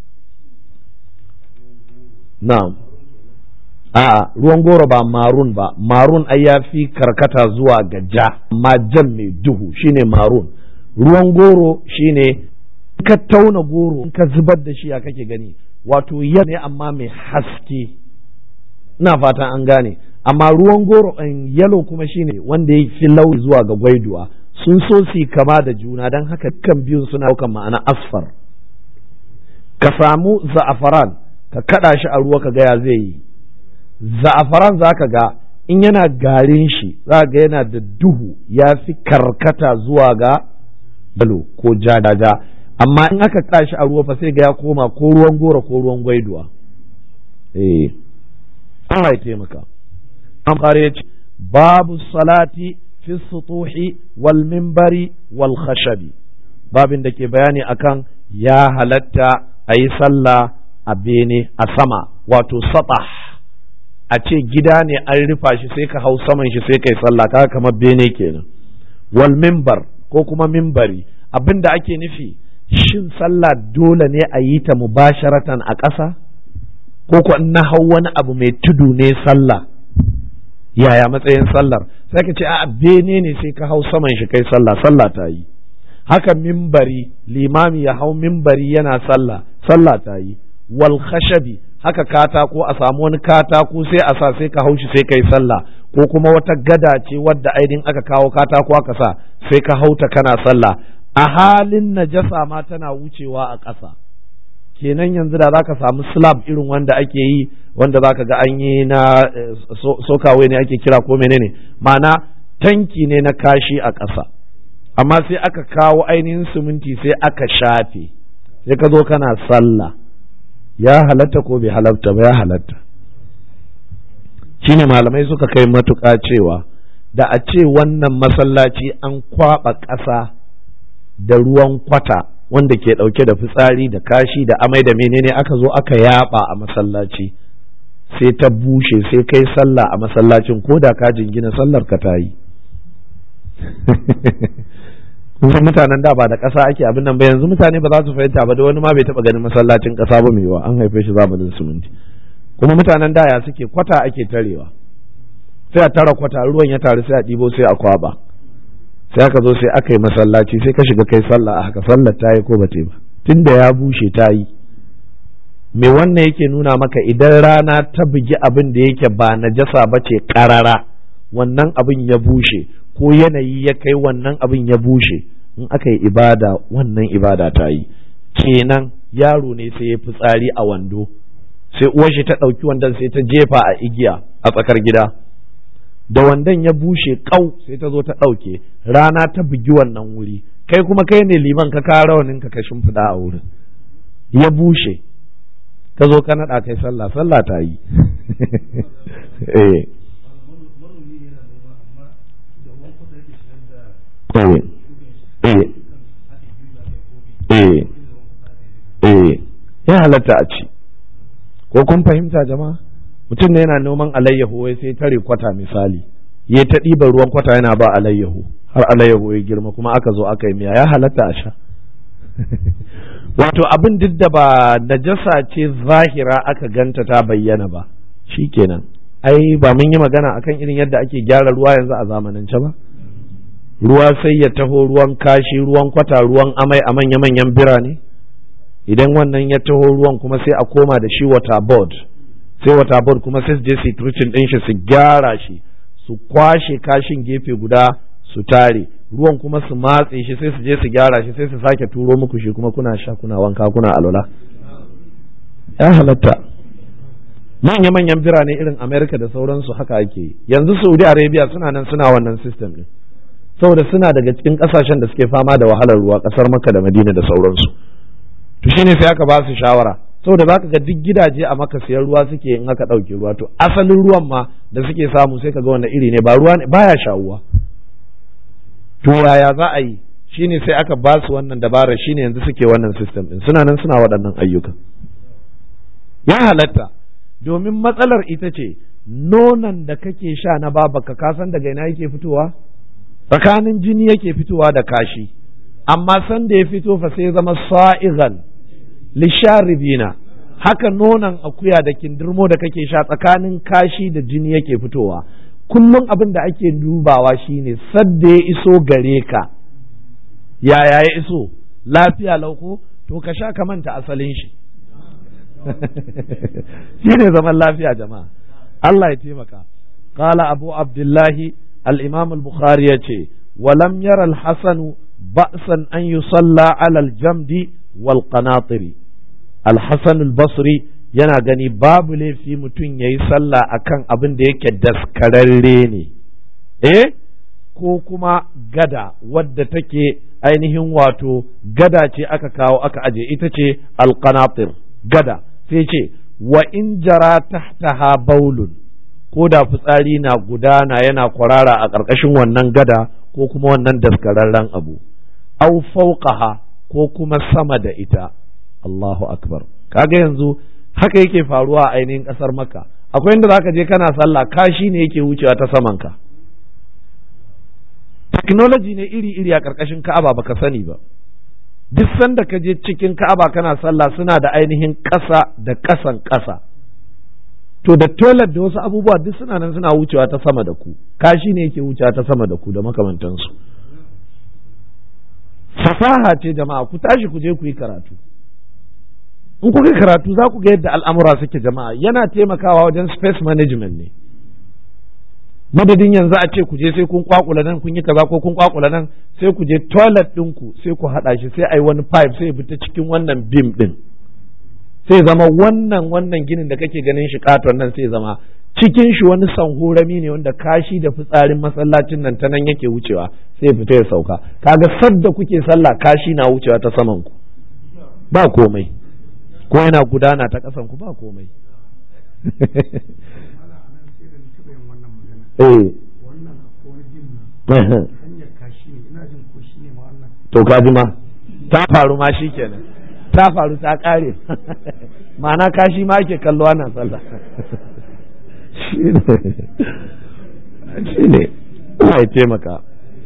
Speaker 1: na'am a'a ruwan goro ba marun ba marun ai ya fi karkata zuwa ga ja amma jan mai duhu shine marun ruwan goro shine ka tauna goro in ka zubar da shi ya kake gani wato ya ne amma mai haske ina fatan an gane amma ruwan goro in yalo kuma shine wanda ya fi launi zuwa ga gwaiduwa sun so su kama da juna don haka kan biyun suna daukan ma'ana asfar ka samu za'afaran ka kada shi a ruwa ka gaya zai yi za'afaran za ka ga in yana garin shi za ga yana da duhu ya fi karkata zuwa ga yalo ko jajaja amma in aka kada shi a ruwa fa sai ga ya koma ko ruwan goro ko ruwan gwaiduwa eh Allah ya taimaka an fara ya ce babu salati fi sutuhi wal mimbari wal khashabi babin da ke bayani akan ya halatta a yi sallah a bene a sama wato satah a ce gida ne an rufa shi sai ka hau saman shi sai kai sallah kaga kamar bene kenan wal mimbar ko kuma mimbari abin da ake nufi shin sallah dole ne a yi ta mubasharatan a ƙasa ko ko na hau wani abu mai tudu ne sallah yaya matsayin sallar sai ka ce a bene ne sai ka hau saman shi kai sallah sallah ta yi haka mimbari limami ya hau mimbari yana sallah sallah ta yi wal khashabi haka katako a samu wani katako sai a sa sai ka hau shi sai kai sallah ko kuma wata gada ce wadda ainihin aka kawo katako aka sa sai ka hauta kana sallah a halin najasa ma tana wucewa a ƙasa kenan yanzu da zaka samu slab irin wanda ake yi wanda zaka ga an yi na sokawai ne ake kira ko menene ma'ana tanki ne na kashi a ƙasa amma sai aka kawo ainihin siminti sai aka shafe sai ka zo kana sallah ya halatta ko bai halatta ba ya halatta shine malamai suka kai matuƙa cewa da a ce wannan masallaci an kwaɓa ƙasa da ruwan kwata wanda ke ɗauke da fitsari da kashi da amai da menene aka zo aka yaba a masallaci sai ta bushe sai kai sallah a masallacin ko da ka jingina sallar ka ta yi kun mutanen da ba da ƙasa ake abin nan ba yanzu mutane ba za su fahimta ba da wani ma bai taɓa ganin masallacin ƙasa ba mai yawa an haife shi zamanin siminti kuma mutanen da ya suke kwata ake tarewa sai a tara kwata ruwan ya taru sai a ɗibo sai a kwaba sai aka zo sai aka yi masallaci sai ka shiga kai sallah a haka sallar ta yi ko ba ta ba tunda ya bushe ta yi me wannan yake nuna maka idan rana ta bugi abin da yake ba najasa ba ce karara wannan abin ya bushe ko yanayi ya kai wannan abin ya bushe in aka yi ibada wannan ibada ta yi kenan yaro ne sai ya fitsari a wando sai uwar shi ta ɗauki wandon sai ta jefa a igiya a tsakar gida da wandon ya bushe kau sai ta zo ta ɗauke rana ta bugi wannan wuri kai kuma kai ne liman ka kawo rawanin ka shimfiɗa a wurin ya bushe ka zo ka naɗa kai sallah sallah ta yi eh eh eh ya halatta a ci ko kun fahimta jama'a mutum ne yana noman alayyahu wai sai tare kwata misali ya ta ɗiban ruwan kwata yana ba alayyahu har alayyahu ya girma kuma aka zo aka yi miya ya halatta a sha wato abin duk da ba najasa ce zahira aka ganta ta bayyana ba shikenan ai ba mun yi magana akan irin yadda ake gyara ruwa yanzu a zamanance ba ruwa sai ya taho ruwan kashi ruwan kwata ruwan amai a manya-manyan birane idan wannan ya taho ruwan kuma sai a koma da shi water board sai wata board kuma sai su je su turcin din shi su gyara shi su kwashe kashin gefe guda su tare ruwan kuma su matse shi sai su je su gyara shi sai su sake turo muku shi kuma kuna sha kuna wanka kuna alwala ya halatta manya-manyan birane irin amerika da sauransu haka ake yi yanzu saudi arabia suna nan suna wannan system din saboda suna daga cikin kasashen da suke fama da wahalar ruwa kasar maka da madina da sauransu to shine sai aka ba su shawara saboda zaka ga duk gidaje a maka siyan ruwa suke in aka ɗauke ruwa to asalin ruwan ma da suke samu sai ka ga wanda iri ne ba ruwa ne baya shawuwa to yaya za a yi shine sai aka ba su wannan dabarar shine yanzu suke wannan system din suna nan suna waɗannan ayyuka ya halatta domin matsalar ita ce nonon da kake sha na babaka ka san daga ina yake fitowa tsakanin jini yake fitowa da kashi amma san da ya fito fa sai zama sa'igan lisharibina haka nonon akuya da kindirmo da kake sha tsakanin kashi da jini yake fitowa kullum abin da ake dubawa shine sadda ya iso gare ka yaya ya iso lafiya lauko to ka sha ka manta asalin shi shine zaman lafiya jama'a Allah ya taimaka qala abu abdullahi al-imam al-bukhari yace ولم ير الحسن بأسا أن يصلى على الجمد والقناطر الحسن البصري yana gani babu laifi mutum ya yi sallah a kan abin da yake daskararre ne eh ko kuma gada wadda take ainihin wato gada ce aka kawo aka aje ita ce alqanatir gada sai ce wa in jara tahtaha baulun ko da fitsari na gudana yana kwarara a ƙarƙashin wannan gada ko kuma wannan daskararren abu au fauqaha ko kuma sama da ita Allahu akbar kaga yanzu haka yake faruwa a ainihin ƙasar makka akwai inda zaka je kana sallah kashi ne yake wucewa ta saman ka technology ne iri-iri a ƙarƙashin ka'aba baka sani ba duk sanda ka je cikin ka'aba kana sallah suna da ainihin ƙasa da ƙasan ƙasa to da toilet da wasu abubuwa duk suna nan suna wucewa ta sama da ku kashi ne yake wucewa ta sama da ku da makamantansu fasaha ce jama'a ku tashi ku je ku yi karatu in kuka yi karatu za ku ga yadda al'amura suke jama'a yana taimakawa wajen space management ne madadin yanzu a ce ku je sai kun kwakula nan kun yi kaza ko kun kwakula nan sai ku je toilet ɗinku sai ku haɗa shi sai a yi wani pipe sai ya fita cikin wannan bim ɗin sai zama wannan wannan ginin da kake ganin shi katon nan sai zama cikin shi wani sanhorami ne wanda kashi da fitsarin masallacin nan ta nan yake wucewa sai fita ya sauka kaga sadda kuke sallah kashi na wucewa ta saman ku ba komai ko yana gudana ta kasan ku ba komai eh to kaji ma ta faru ma shikenan ta faru ta ƙare ma'ana kashi ma ake kallo ana sallah shi ne ya taimaka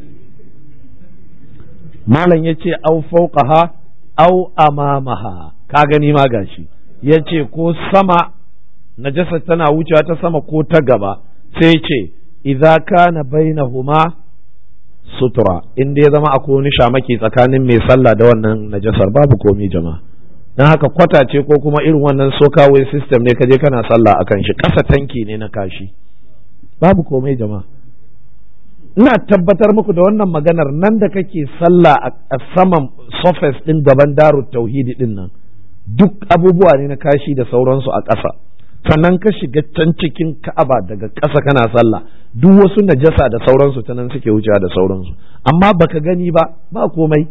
Speaker 1: malam ya ce au fauqaha au amamaha ka gani ma gashi ya ce ko sama najasa tana wucewa ta sama ko ta gaba sai ce idza kana bainahuma sutura in dai ya zama akwai wani shamaki tsakanin mai sallah da wannan najasar babu komi jama'a dan haka kwata ce ko kuma irin wannan sokawai system ne kaje kana sallah akan shi ƙasa tanki ne na kashi babu komai jama'a ina tabbatar muku da wannan maganar nan da kake sallah a saman surface din gaban daru tauhidi din nan duk abubuwa ne na kashi da sauransu a ƙasa sannan ka shiga can cikin ka'aba daga ƙasa kana sallah duk wasu najasa da sauransu ta nan suke wucewa da sauransu amma baka gani ba ba komai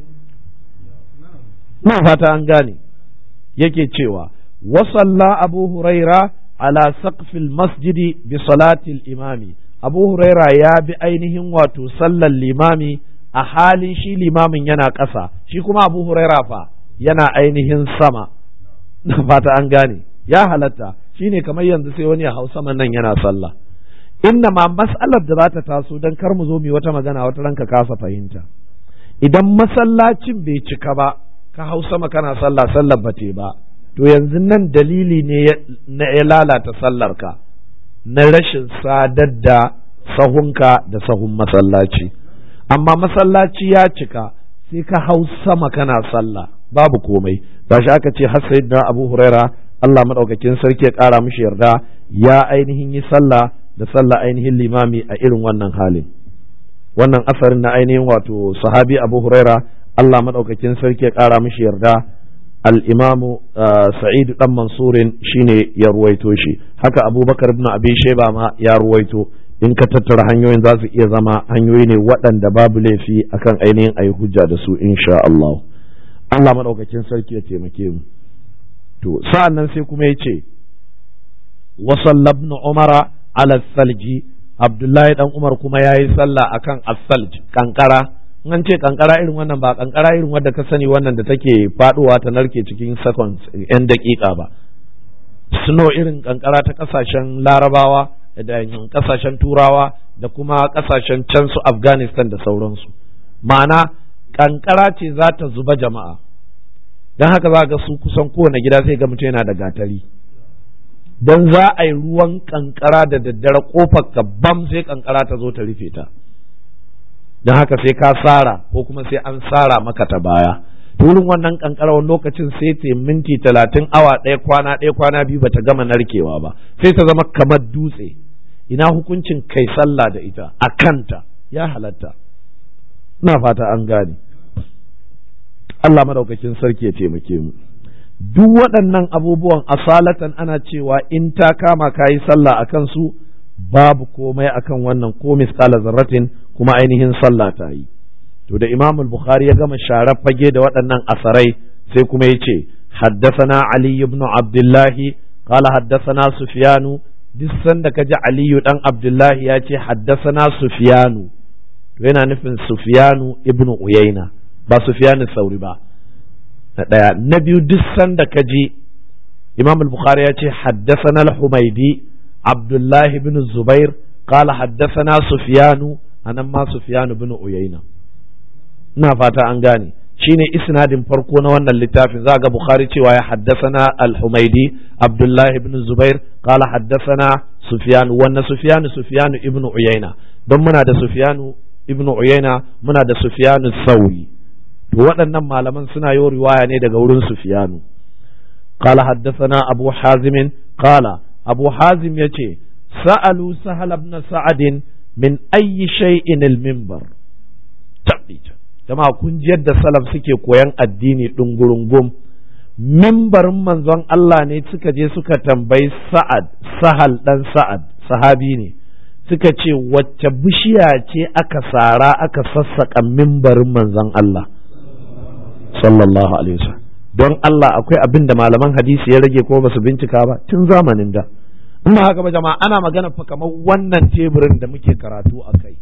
Speaker 1: na fata an gane yake cewa wasalla abu huraira ala saqfil masjidi bi salatil imami abu huraira ya bi ainihin wato sallar limami a halin shi limamin yana ƙasa shi kuma abu huraira fa yana ainihin sama na fata an gane ya halatta shine kamar yanzu sai wani ya hau saman nan yana sallah inna ma mas'alar da za ta taso don kar mu zo mu wata magana wata ranka kasa fahimta idan masallacin bai cika ba ka hau sama kana sallah sallar ba ba to yanzu nan dalili ne na ya lalata sallar ka na rashin sadar da sahunka da sahun masallaci amma masallaci ya cika sai ka hau sama kana sallah babu komai ba shi aka ce har sayyidina abu huraira Allah madaukakin sarki ya kara mishi yarda ya ainihin yi sallah da sallah ainihin limami a irin wannan halin wannan asarin na ainihin wato sahabi Abu Huraira Allah madaukakin sarki ya kara mishi yarda al-imamu Sa'id dan Mansurin shine ya ruwaito shi haka Abubakar ibn Abi Shayba ma ya ruwaito in ka tattara hanyoyin za su iya zama hanyoyi ne waɗanda babu laifi akan ainihin ayi hujja da su insha Allah Allah madaukakin sarki ya taimake mu to sa'an nan sai kuma ya ce wasalla ibn umara ala salji abdullahi dan umar kuma ya yi sallah akan as-salj kankara an ce kankara irin wannan ba kankara irin wadda ka sani wannan da take faduwa ta narke cikin seconds yan daƙiƙa ba snow irin kankara ta kasashen larabawa da kasashen turawa da kuma kasashen can su afghanistan da sauransu ma'ana kankara ce za ta zuba jama'a don haka za ga su kusan kowane gida sai ga mutum yana da gatari don za a yi ruwan kankara da daddare kofar ka bam sai kankara ta zo ta rufe ta don haka sai ka sara ko kuma sai an sara maka ta baya wurin wannan kankara wani lokacin sai ta minti talatin awa ɗaya kwana ɗaya kwana biyu bata gama narkewa ba sai ta zama kamar dutse ina hukuncin kai sallah da ita a kanta ya halatta ina fata an gane Allah madaukakin sarki ya taimake mu duk waɗannan abubuwan asalatan ana cewa in ta kama ka yi sallah a kansu babu komai akan wannan ko misqala zarratin kuma ainihin sallah ta yi to da Imam al-Bukhari ya gama sharar fage da waɗannan asarai sai kuma ya ce haddathana Ali ibn Abdullah qala haddathana Sufyanu duk sanda kaji Aliyu dan Abdullahi ya ce haddathana Sufyanu to yana nufin Sufyanu ibn Uyayna ba Sufyanu Sauri ba na ɗaya na biyu duk sanda ka ji imam al-bukhari ya ce haddasana al-humaidi abdullahi ibn zubair qala haddasana sufyanu anan ma sufyanu ibn uyayna ina fata an gane shine isnadin farko na wannan littafin za ga bukhari cewa ya haddasana al-humaidi abdullahi ibn zubair qala haddasana sufyanu wannan sufyanu sufyanu ibn uyayna don muna da sufyanu ibn uyayna muna da sufyanu sauri to waɗannan malaman suna yi riwaya ne daga wurin Sufiyanu qala haddathana Abu Hazim qala Abu Hazim yace sa'alu Sahal ibn Sa'ad min ayyi shay'in al-minbar tabbita jama'a kun ji yadda salaf suke koyan addini dungurungum mimbarin manzon Allah ne suka je suka tambayi Sa'ad Sahal dan Sa'ad sahabi ne suka ce wacce bishiya ce aka sara aka sassaka mimbarin manzon Allah sallallahu alaihi wasallam don Allah akwai abin da malaman hadisi ya rage ko ba su bincika ba tun zamanin da in ba haka ba jama'a ana magana fa kamar wannan teburin da muke karatu a kai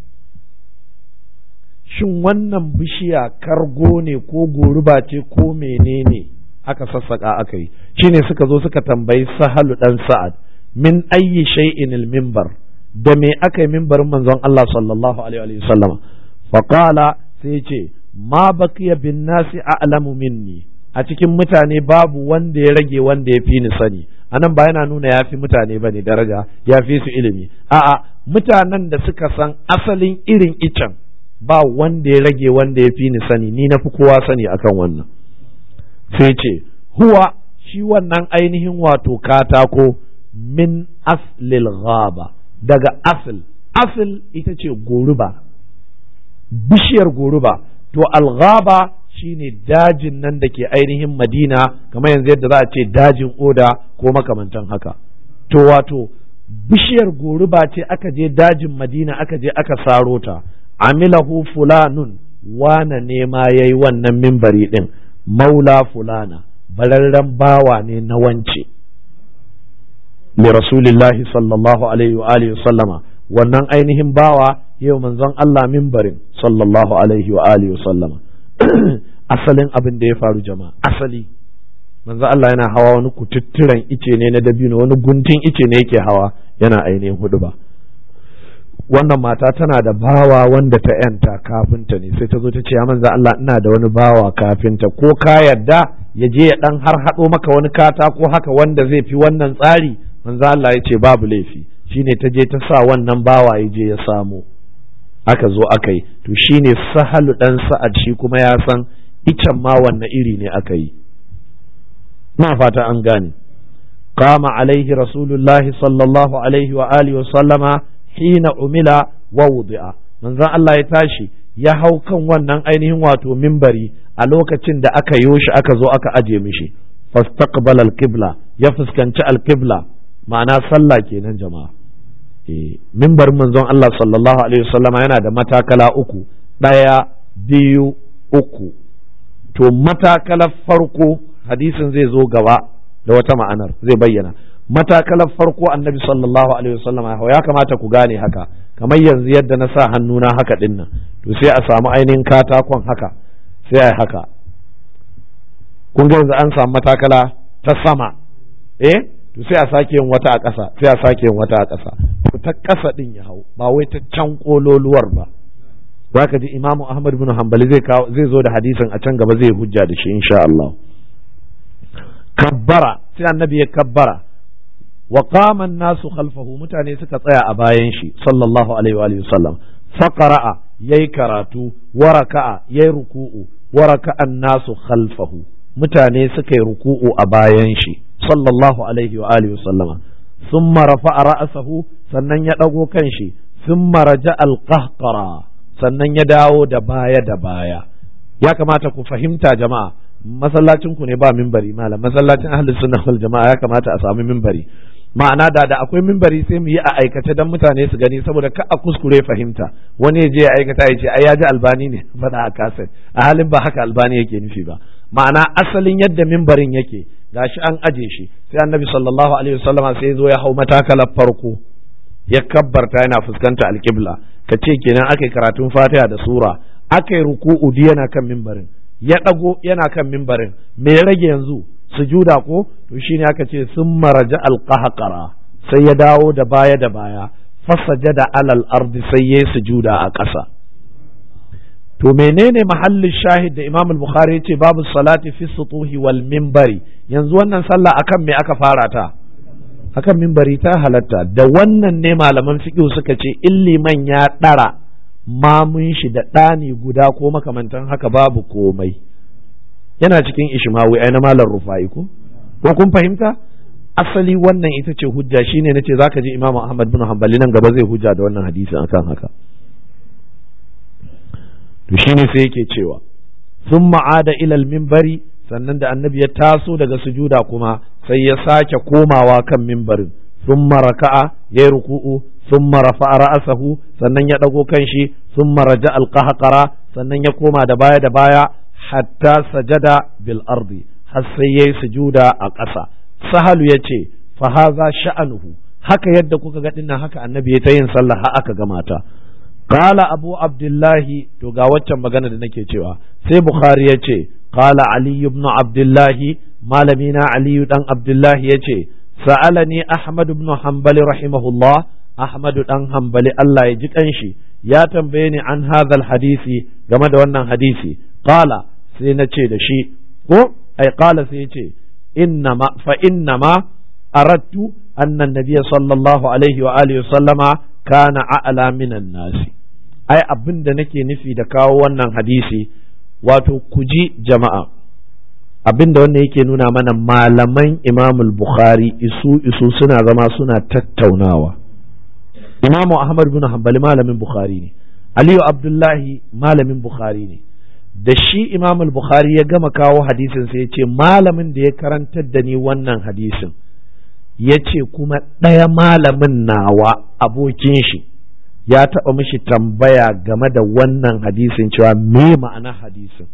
Speaker 1: shin wannan bishiya kargo ne ko goruba ce ko menene aka sassaka aka yi shine suka zo suka tambayi sahalu dan sa'ad min ayyi shay'in al-minbar da me aka yi mimbarin manzon Allah sallallahu alaihi wasallam faqala sai ce ma baqiya bin nasi a'lamu minni a cikin mutane babu wanda ya rage wanda ya fi ni sani anan ba yana nuna ya fi mutane bane daraja ya fi su ilimi a'a mutanen da suka san asalin irin icen ba wanda ya rage wanda ya fi ni sani ni na fi kowa sani akan wannan sai ce huwa shi wannan ainihin wato katako min aslil ghaba daga asl asl ita ce goruba bishiyar goruba to alghaba shine dajin nan da ke ainihin madina kamar yanzu yadda za a ce dajin oda ko makamantan haka to wato bishiyar goruba ce aka je dajin madina aka je aka saro ta amilahu fulanun wana ne ma yayi wannan mimbari din maula fulana bararren bawa ne na wance li rasulillahi sallallahu alaihi wa alihi sallama wannan ainihin bawa yau manzon Allah mimbarin sallallahu alaihi wa alihi sallama asalin abin da ya faru jama'a asali manzon Allah yana hawa wani kututturen ice ne na dabino wani guntun ice ne yake hawa yana ainihin hudu ba wannan mata tana da bawa wanda ta yanta kafinta ne sai ta zo ta ce ya manzo Allah ina da wani bawa kafinta ko ka yarda ya je ya dan har hado maka wani katako haka wanda zai fi wannan tsari manzo Allah ya ce babu laifi shine ta je ta sa wannan bawa ya je ya samu aka zo aka yi to shine sahalu dan sa'ad shi kuma ya san icen ma wanne iri ne aka yi na fata an gane qama alaihi rasulullahi sallallahu alaihi wa alihi wa sallama hina umila wa wudi'a manzon Allah ya tashi ya hau kan wannan ainihin wato mimbari a lokacin da aka yo shi aka zo aka aje mishi fastaqbala al-qibla ya fuskanci al-qibla ma'ana sallah kenan jama'a eh mimbarin manzon Allah sallallahu alaihi wasallama yana da matakala uku ɗaya biyu uku to matakalar farko hadisin zai zo gaba da wata ma'anar zai bayyana matakalar farko annabi sallallahu alaihi wasallam ya kamata ku gane haka kamar yanzu yadda na sa hannuna haka din nan to sai a samu ainihin katakon haka sai a haka kun ga yanzu an samu matakala ta sama eh to sai a sake yin wata a ƙasa sai a sake yin wata a ƙasa to ta ƙasa din ya hau ba wai ta can kololuwar ba zaka ji imamu ahmad bin hanbali zai kawo zai zo da hadisin a can gaba zai hujja da shi insha Allah kabbara sai annabi ya kabbara wa qama an-nasu khalfahu mutane suka tsaya a bayan shi sallallahu alaihi wa alihi wasallam faqara'a yayi karatu wa raka'a yayi ruku'u wa raka'a an-nasu khalfahu mutane suka yi ruku'u a bayan shi sallallahu alaihi wa alihi wasallama thumma rafa'a ra'sahu sannan ya dago kanshi thumma raja'a al-qahqara sannan ya dawo da baya da baya ya kamata ku fahimta jama'a masallacin ku ne ba mimbari malam masallacin ahli sunna wal jama'a ya kamata a samu mimbari ma'ana da da akwai mimbari sai mu yi a aikace dan mutane su gani saboda ka a kuskure fahimta wani ya je ya aikata ya ce ai ya ji albani ne faɗa a kaset a halin ba haka albani yake nufi ba ma'ana asalin yadda mimbarin yake gashi an aje shi sai annabi sallallahu alaihi wasallama sai zo ya hau matakalar farko ya kabbarta yana fuskanta alƙibla ka ce kenan aka yi karatun fatiha da sura aka yi ruku'u yana kan mimbarin ya ɗago yana kan mimbarin me ya rage yanzu sujuda ko to shine aka ce sun maraja alqahqara sai ya dawo da baya da baya fasajada alal ardi sai ya sujuda a ƙasa to menene mahallin shahid da Imam al-Bukhari yace babu salati fi sutuhi wal minbari yanzu wannan sallah akan me aka fara ta akan mimbari ta halatta da wannan ne malaman fiqh suka ce illiman ya ɗara mamun shi da ɗani guda ko makamantan haka babu komai yana cikin ishmawi ai na malar rufa'i ko ko kun fahimta asali wannan ita ce hujja shine nace zaka ji imamu ahmad bin hanbali nan gaba zai hujja da wannan hadisin akan haka to shine sai yake cewa thumma ada ila al-minbari sannan da annabi ya taso daga sujuda kuma sai ya sake komawa kan mimbarin thumma raka'a yayi ruku'u thumma rafa'a ra'sahu sannan ya dago kanshi thumma raja al-qahqara sannan ya koma da baya da baya hatta sajada bil ardi har sai yayi sujuda a ƙasa sahalu yace fa hadha sha'anuhu haka yadda kuka ga dinnan haka annabi ya ta yin sallah har aka gama ta qala abu abdullahi to ga waccan magana da nake cewa sai bukhari yace qala ali ibn abdullahi malamina ali dan abdullahi yace sa'alani ahmad ibn hanbali rahimahullah ahmad dan hanbali Allah ya ji kanshi ya tambaye ni an hadha hadisi game da wannan hadisi qala sai na ce da shi ko ai qala sai ya ce innama fa innama aradtu anna an-nabiy sallallahu alaihi wa alihi sallama kana a'la minan nasi ai abin da nake nufi da kawo wannan hadisi wato ku ji jama'a abin da wannan yake nuna mana malaman imamul bukhari isu isu suna zama suna tattaunawa imamu ahmad bin hanbali malamin bukhari ne aliyu abdullahi malamin bukhari ne da shi imamul bukhari ya gama kawo hadisin sai ya ce malamin da ya karantar da ni wannan hadisin ya ce kuma ɗaya malamin nawa abokin shi ya taɓa mishi tambaya game da wannan hadisin cewa me ma'ana hadisin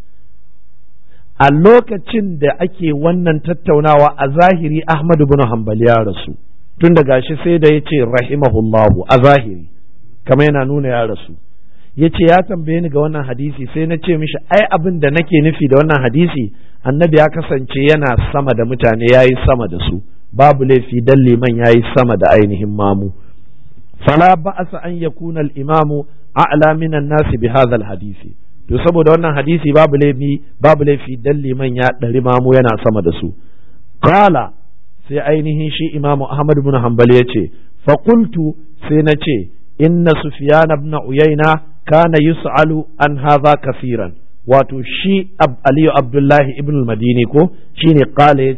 Speaker 1: a lokacin da ake wannan tattaunawa a zahiri Ahmadu bin Hanbali ya rasu tun da gashi sai da ya ce rahimahullahu a zahiri kamar yana nuna ya rasu ya ce ya tambaye ni ga wannan hadisi sai na ce mishi ai abin da nake nufi da wannan hadisi annabi ya kasance yana sama da mutane ya yi sama da su babu laifi dan liman ya yi sama da ainihin mamu fala ba'asa an yakuna al-imamu a'la minan nasi bi hadha al-hadisi to saboda wannan hadisi babu laifi babu laifi dan liman ya ɗari mamu yana sama da su qala sai ainihin shi imamu ahmad ibn hanbal ya ce fa qultu sai na ce inna sufyan ibn uyayna kana yus'alu an hadha kafiran wato shi aliyu abdullahi ibn al-madini ko shine qala yace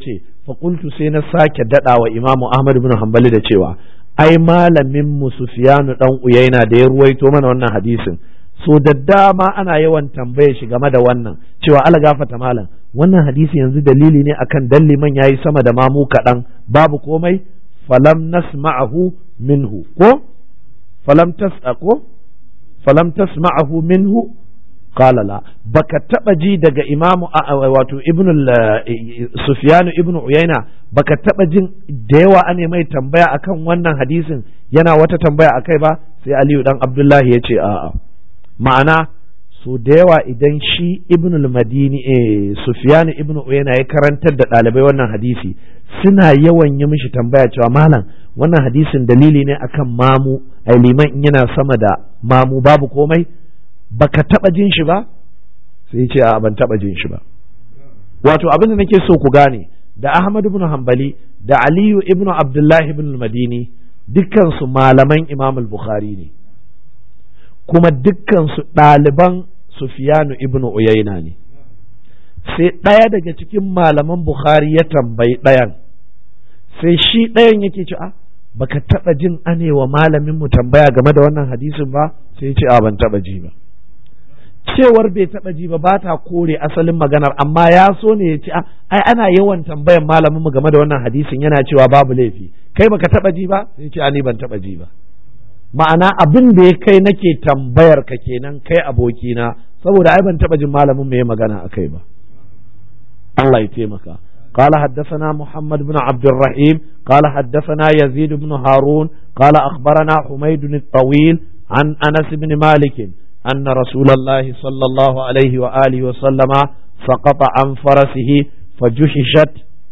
Speaker 1: faƙultu sai na sake daɗa wa imamu ahmad bin hanbali da cewa ai malamin mu sufyanu dan uyaina da ya ruwaito mana wannan hadisin so da dama ana yawan tambaye shi game da wannan cewa ala gafata malam wannan hadisi yanzu dalili ne akan dan liman yayi sama da mamu kaɗan babu komai falam nasma'ahu minhu ko falam tas'aqo falam tasma'ahu minhu qala la baka taba ji daga imamu wato ibnu sufyanu ibnu uyaina baka taba jin da yawa ane mai tambaya akan wannan hadisin yana wata tambaya akai ba sai aliyu dan abdullahi ya ce a'a ma'ana so da yawa idan shi ibnu madini eh sufyanu ibnu uyaina ya karantar da ɗalibai wannan hadisi suna yawan yi mishi tambaya cewa malam wannan hadisin dalili ne akan mamu ai liman in yana sama da mamu babu komai baka taba jin shi ba sai ce a ban taba jin shi ba wato abin da nake so ku gane da Ahmad ibn Hanbali da Aliyu ibn Abdullahi ibn Madini dukkan su malaman Imam al-Bukhari ne kuma dukkan su ɗaliban Sufyanu ibn Uyayna ne sai ɗaya daga cikin malaman Bukhari ya tambayi ɗayan sai shi ɗayan yake ce a baka taba jin anewa malamin mu tambaya game da wannan hadisin ba sai ce a ban taba ji ba cewar bai taba ji ba ba ta kore asalin maganar amma ya so ne ya ce ai ana yawan tambayan malamin mu game da wannan hadisin yana cewa babu laifi kai baka taba ji ba sai ce ni ban taba ji ba ma'ana abin da ya kai nake tambayar ka kenan kai abokina saboda ai ban taba jin malamin mu ya magana akai ba Allah ya taimaka قال حدثنا محمد بن عبد الرحيم قال حدثنا يزيد بن هارون قال أخبرنا حميد الطويل عن أنس بن مالك أن رسول الله صلى الله عليه وآله وسلم سقط عن فرسه فجحشت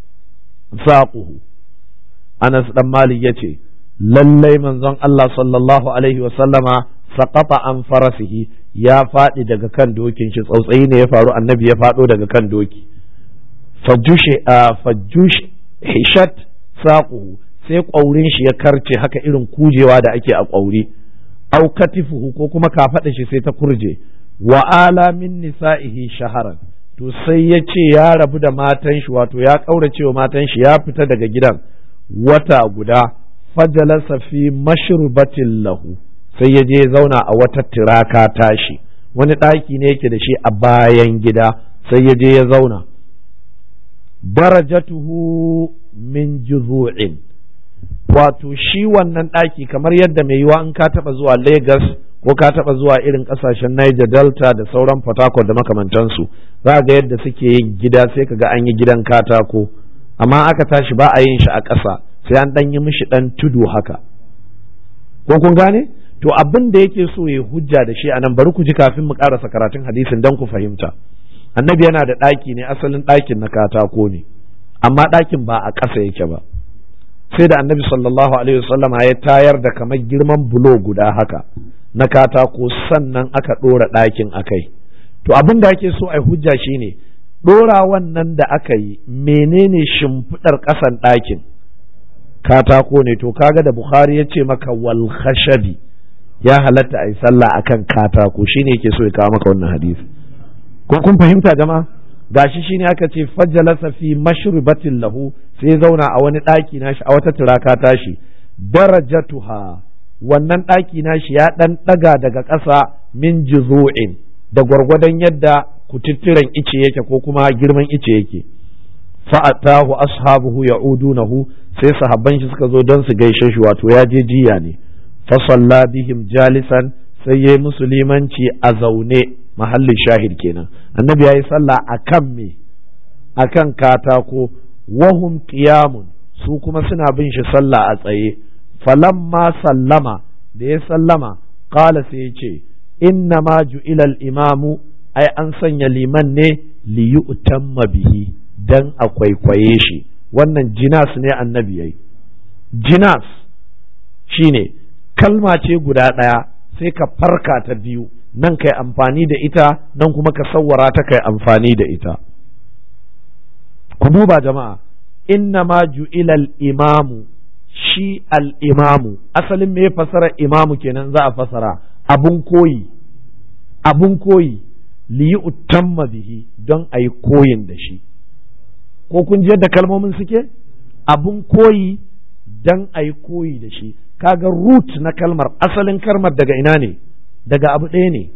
Speaker 1: ساقه أنس بن مالك يتي lallai manzon Allah sallallahu alaihi wasallama saƙafa an farasihi ya faɗi daga kan dokin shi tsautsayi ne ya faru annabi ya faɗo daga kan doki fajush hishat saquhu sai ƙwaurin shi ya karce haka irin kujewa da ake a ƙwauri au katifuhu ko kuma kafaɗa shi sai ta kurje wa ala min nisa'ihi shaharan to sai ya ce ya rabu da matan shi wato ya ƙaurace wa matan shi ya fita daga gidan wata guda fajalasa fi mashrubatin lahu sai ya je zauna a wata tiraka tashi wani ɗaki ne yake da shi a bayan gida sai ya je ya zauna darajatuhu min juzu'in wato shi wannan ɗaki kamar yadda mai yiwa in ka taɓa zuwa Lagos ko ka taɓa zuwa irin ƙasashen Niger Delta da sauran Port Harcourt da makamantansu za ga yadda suke yin gida sai ka ga an yi gidan katako amma aka tashi ba a yin shi a ƙasa sai an ɗan yi mishi ɗan tudu haka ko kun gane to abin da yake so ya hujja da shi a nan bari ku ji kafin mu ƙarasa karatun hadisin don ku fahimta annabi yana da ɗaki ne asalin ɗakin na katako ne amma ɗakin ba a ƙasa yake ba sai da annabi sallallahu alaihi wasallama ya tayar da kamar girman bulo guda haka na katako sannan aka ɗora ɗakin akai to abin da ake so a hujja shine ɗora wannan da aka yi menene shimfiɗar ƙasan ɗakin katako ne to kaga da bukhari ya ce maka wal khashabi ya halatta a yi sallah akan katako shine yake so ya kawo maka wannan hadisi ko kun fahimta jama'a gashi shine aka ce fajjalasa fi mashrubatin lahu sai zauna a wani ɗaki nashi a wata turaka tashi darajatuha wannan ɗaki nashi ya ɗan ɗaga daga ƙasa min juzu'in da gwargwadon yadda kututturen ice yake ko kuma girman ice yake fa'atahu ashabuhu ya'udunahu sai sahabban shi suka zo don su gaishe shi wato ya je jiya ne fa salla bihim jalisan sai yayi musulmanci a zaune mahallin shahid kenan annabi yayi sallah akan me akan katako wahum qiyamun su kuma suna bin shi sallah a tsaye falamma sallama da ya sallama qala sai ya ce inna ma ju'ila al-imamu ai an sanya liman ne li yu'tamma bihi dan a kwaikwaye shi wannan jinas ne annabi yayi jinas shine kalma ce guda ɗaya sai ka farka ta biyu nan kai amfani da ita nan kuma ka sawwara ta kai amfani da ita ku duba jama'a inna ma ju'ila al-imamu shi al-imamu asalin me fasara imamu kenan za a fasara abun koyi abun koyi li yu'tamma bihi don a yi koyin da shi ko kun ji yadda kalmomin suke abun koyi dan a yi koyi da shi kaga root na kalmar asalin kalmar daga ina ne daga abu ɗaya ne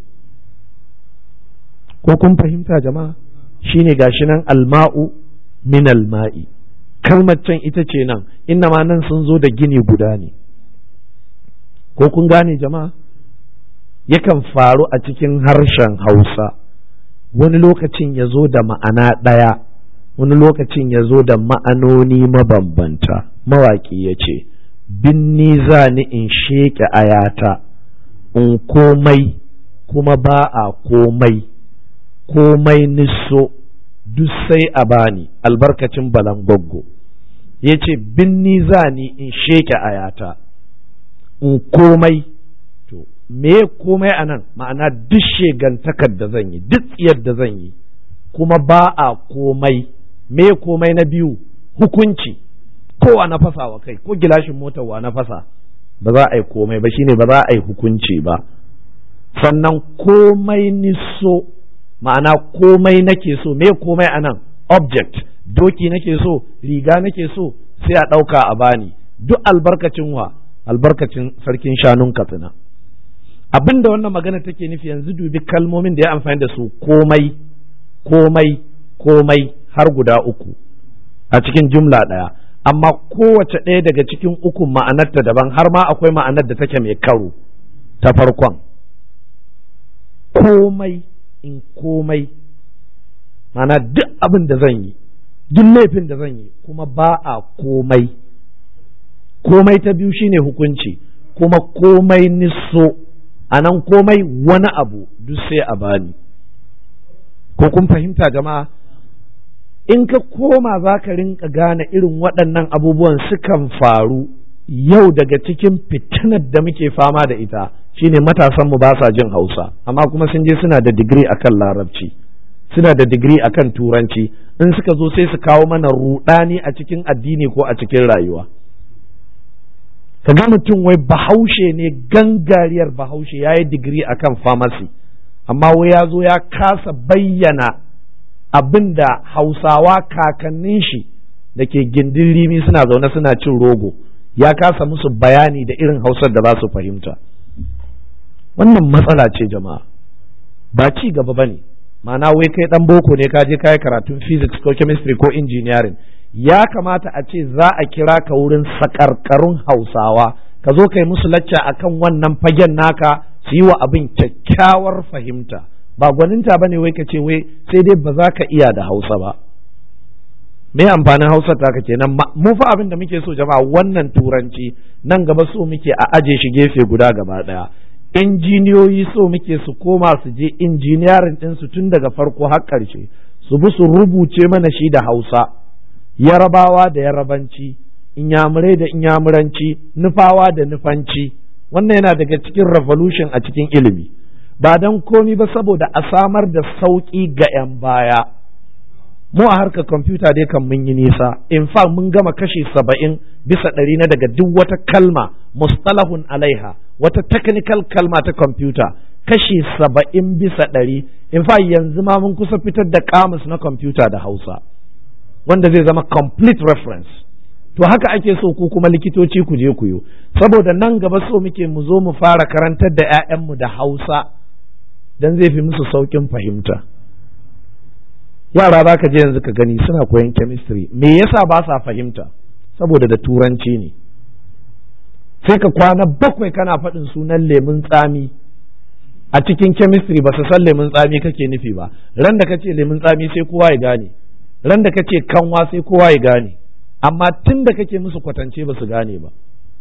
Speaker 1: ko kun fahimta jama'a shine gashi nan alma'u min alma'i kalmar can ita ce nan inna ma nan sun zo da gini guda ne ko kun gane jama'a yakan faru a cikin harshen hausa wani lokacin ya zo da ma'ana ɗaya wani lokacin ya zo da ma'anoni mabambanta mawaƙi ya ce binni za ni in sheƙe ayata in komai kuma ba a komai komai niso duk sai a bani albarkacin balangoggo ya ce binni za ni in sheƙe ayata in komai to me komai a nan ma'ana duk shegantakar da zan yi duk tsiyar da zan yi kuma ba a komai me komai na biyu hukunci kowa na fasa wa kai ko gilashin motar wa na fasa ba za a yi komai ba shine ba za a yi hukunci ba sannan komai niso ma'ana komai nake so me komai a nan object doki nake so riga nake so sai a ɗauka a bani duk albarkacin wa albarkacin sarkin shanun katsina abin da wannan magana take nufi yanzu dubi kalmomin da ya amfani da su komai komai komai har guda uku a cikin jumla ɗaya amma kowace ɗaya daga cikin ukun ma'anarta daban har ma akwai ma'anar da take mai karo ta farkon komai in komai ma'ana duk abin da zan yi duk laifin da zan yi kuma ba a komai komai ta biyu shine hukunci kuma komai niso a nan komai wani abu duk sai a bani ko kun fahimta jama'a in ka koma za ka rinka gane irin waɗannan abubuwan sukan faru yau daga cikin fitinar da muke fama da ita shine matasanmu ba sa jin hausa amma kuma sun je suna da digiri akan larabci suna da digiri akan turanci in suka zo sai su kawo mana rudani a cikin addini ko a cikin rayuwa ka ga mutum wai bahaushe ne gangariyar bahaushe ya yi digiri akan famasi amma wai ya zo ya kasa bayyana abin da hausawa kakannin shi da ke gindin rimi suna zaune suna cin rogo ya kasa musu bayani da irin hausar da za su fahimta wannan matsala ce jama'a ba ci gaba ba ne ma'ana wai kai dan boko ne ka je ka yi karatun physics ko chemistry ko engineering ya kamata a ce za a kira ka wurin sakarkarun hausawa ka zo ka yi musu lacca akan wannan fagen naka su yi wa abin kyakkyawar fahimta ba gwaninta ba ne wai ka ce wai sai dai ba za ka iya da hausa ba me amfanin hausa ta ka kenan mu fa abin da muke so jama'a wannan turanci nan gaba so muke a aje shi gefe guda gaba daya injiniyoyi so muke su koma su je injiniyarin ɗinsu tun daga farko har ƙarshe su bi su rubuce mana shi da hausa yarabawa da yarabanci inyamurai da inyamuranci nufawa da nufanci wannan yana daga cikin revolution a cikin ilimi ba don komi ba saboda a samar da sauƙi ga 'yan baya mu a harkar kwamfuta dai kan mun yi nisa in fact mun gama kashi saba'in bisa ɗari na daga duk wata kalma mustalahun alaiha wata technical kalma ta kwamfuta kashi saba'in bisa ɗari in fact yanzu ma mun kusa fitar da kamus na kwamfuta da hausa wanda zai zama complete reference to haka ake so ku kuma likitoci ku je ku yi saboda nan gaba so muke mu zo mu fara karantar da 'ya'yanmu da hausa don zai fi musu sauƙin fahimta yara za ka je yanzu ka gani suna koyan chemistry me yasa ba sa fahimta saboda da turanci ne sai ka kwana bakwai kana faɗin sunan lemun tsami a cikin chemistry ba su san lemun tsami kake nufi ba ran da kace lemun tsami sai kowa ya gane ran da kace kanwa sai kowa ya gane amma tun da kake musu kwatance ba su gane ba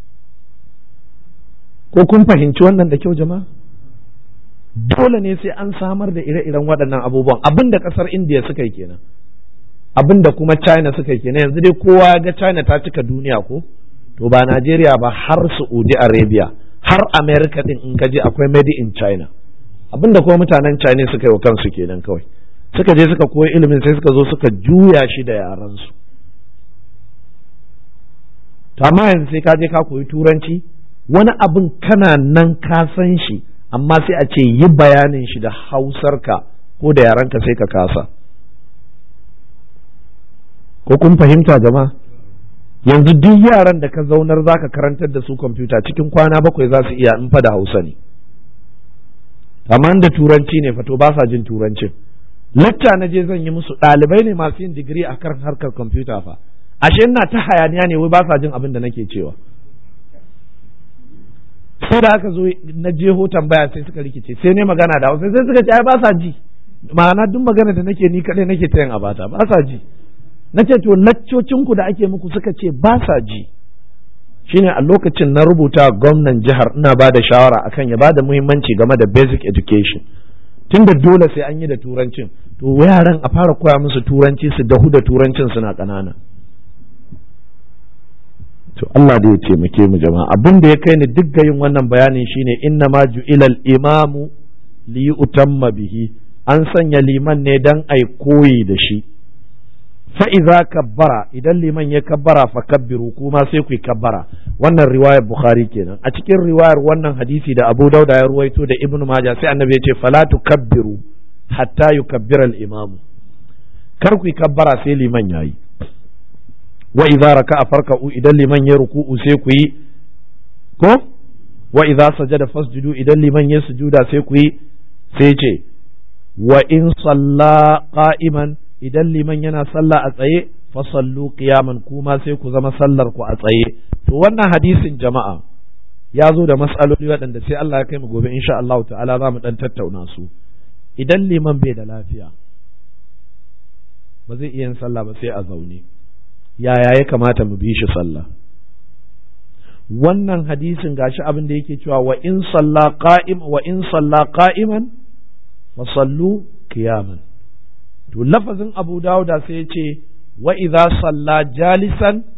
Speaker 1: ko kun fahimci wannan da kyau jama'a dole ne sai an samar da ire-iren waɗannan abubuwan abin da ƙasar indiya suka yi kenan abin da kuma china suka yi kenan yanzu dai kowa ya ga china ta cika duniya ko to ba najeriya ba har saudi arabia har america din in ka je akwai made in china abin da kuma mutanen china suka yi wa kansu kenan kawai suka je suka koyi ilimin sai suka zo suka juya shi da yaransu to amma yanzu sai ka je ka koyi turanci wani abin kana nan ka san shi amma sai a ce yi bayanin shi da hausarka ko da yaranka sai ka kasa ko kun fahimta jama'a yanzu duk yaran da ka zaunar za ka karantar da su kwamfuta cikin kwana bakwai za su iya in fa da hausa ne amma da turanci ne fato ba sa jin turancin lacca na je zan yi musu ɗalibai ne masu yin digiri a kan harkar kwamfuta fa ashe ina ta hayaniya ne wai ba sa jin abin da nake cewa sai da aka zo na jeho tambaya sai suka rikice sai ne magana da hausa sai suka ce ai ba sa ji ma'ana duk magana da nake ni kaɗai nake ta yin abata ba sa ji na ce to laccocinku da ake muku suka ce ba sa ji shine a lokacin na rubuta gwamnan jihar ina ba da shawara akan ya ba da muhimmanci game da basic education tunda dole sai an yi da turancin to yaran a fara koya musu turanci su dahu da turancin suna ƙanana to Allah da ya taimake mu jama'a abin da ya kai ni duk yin wannan bayanin shine inna ma ju'ilal imamu li utamma bihi an sanya liman ne dan ai koyi da shi fa'iza kabbara idan liman ya kabbara fa kabbiru kuma sai ku yi kabbara wannan riwayar bukhari kenan a cikin riwayar wannan hadisi da abu dauda ya ruwaito da ibn maja sai annabi ya ce fala kabbiru hatta yukabbira al-imam kar ku yi kabbara sai liman yayi wa idza raka'a farka'u idan liman ya ruku'u sai ku yi ko wa idza sajada fasjudu idan liman ya sujuda sai ku yi sai ce wa in salla qa'iman idan liman yana sallah a tsaye fasallu qiyaman kuma sai ku zama sallar ku a tsaye to wannan hadisin jama'a ya zo da mas'aloli waɗanda sai Allah ya kai mu gobe insha Allah ta'ala za mu dan tattauna su idan liman bai da lafiya ba zai iya yin sallah ba sai a zaune yaya ya kamata mu bi shi sallah wannan hadisin gashi abin da yake cewa wa in salla qa'im wa in salla qa'iman fasallu qiyaman to lafazin abu dawuda sai ya ce wa idza salla jalisan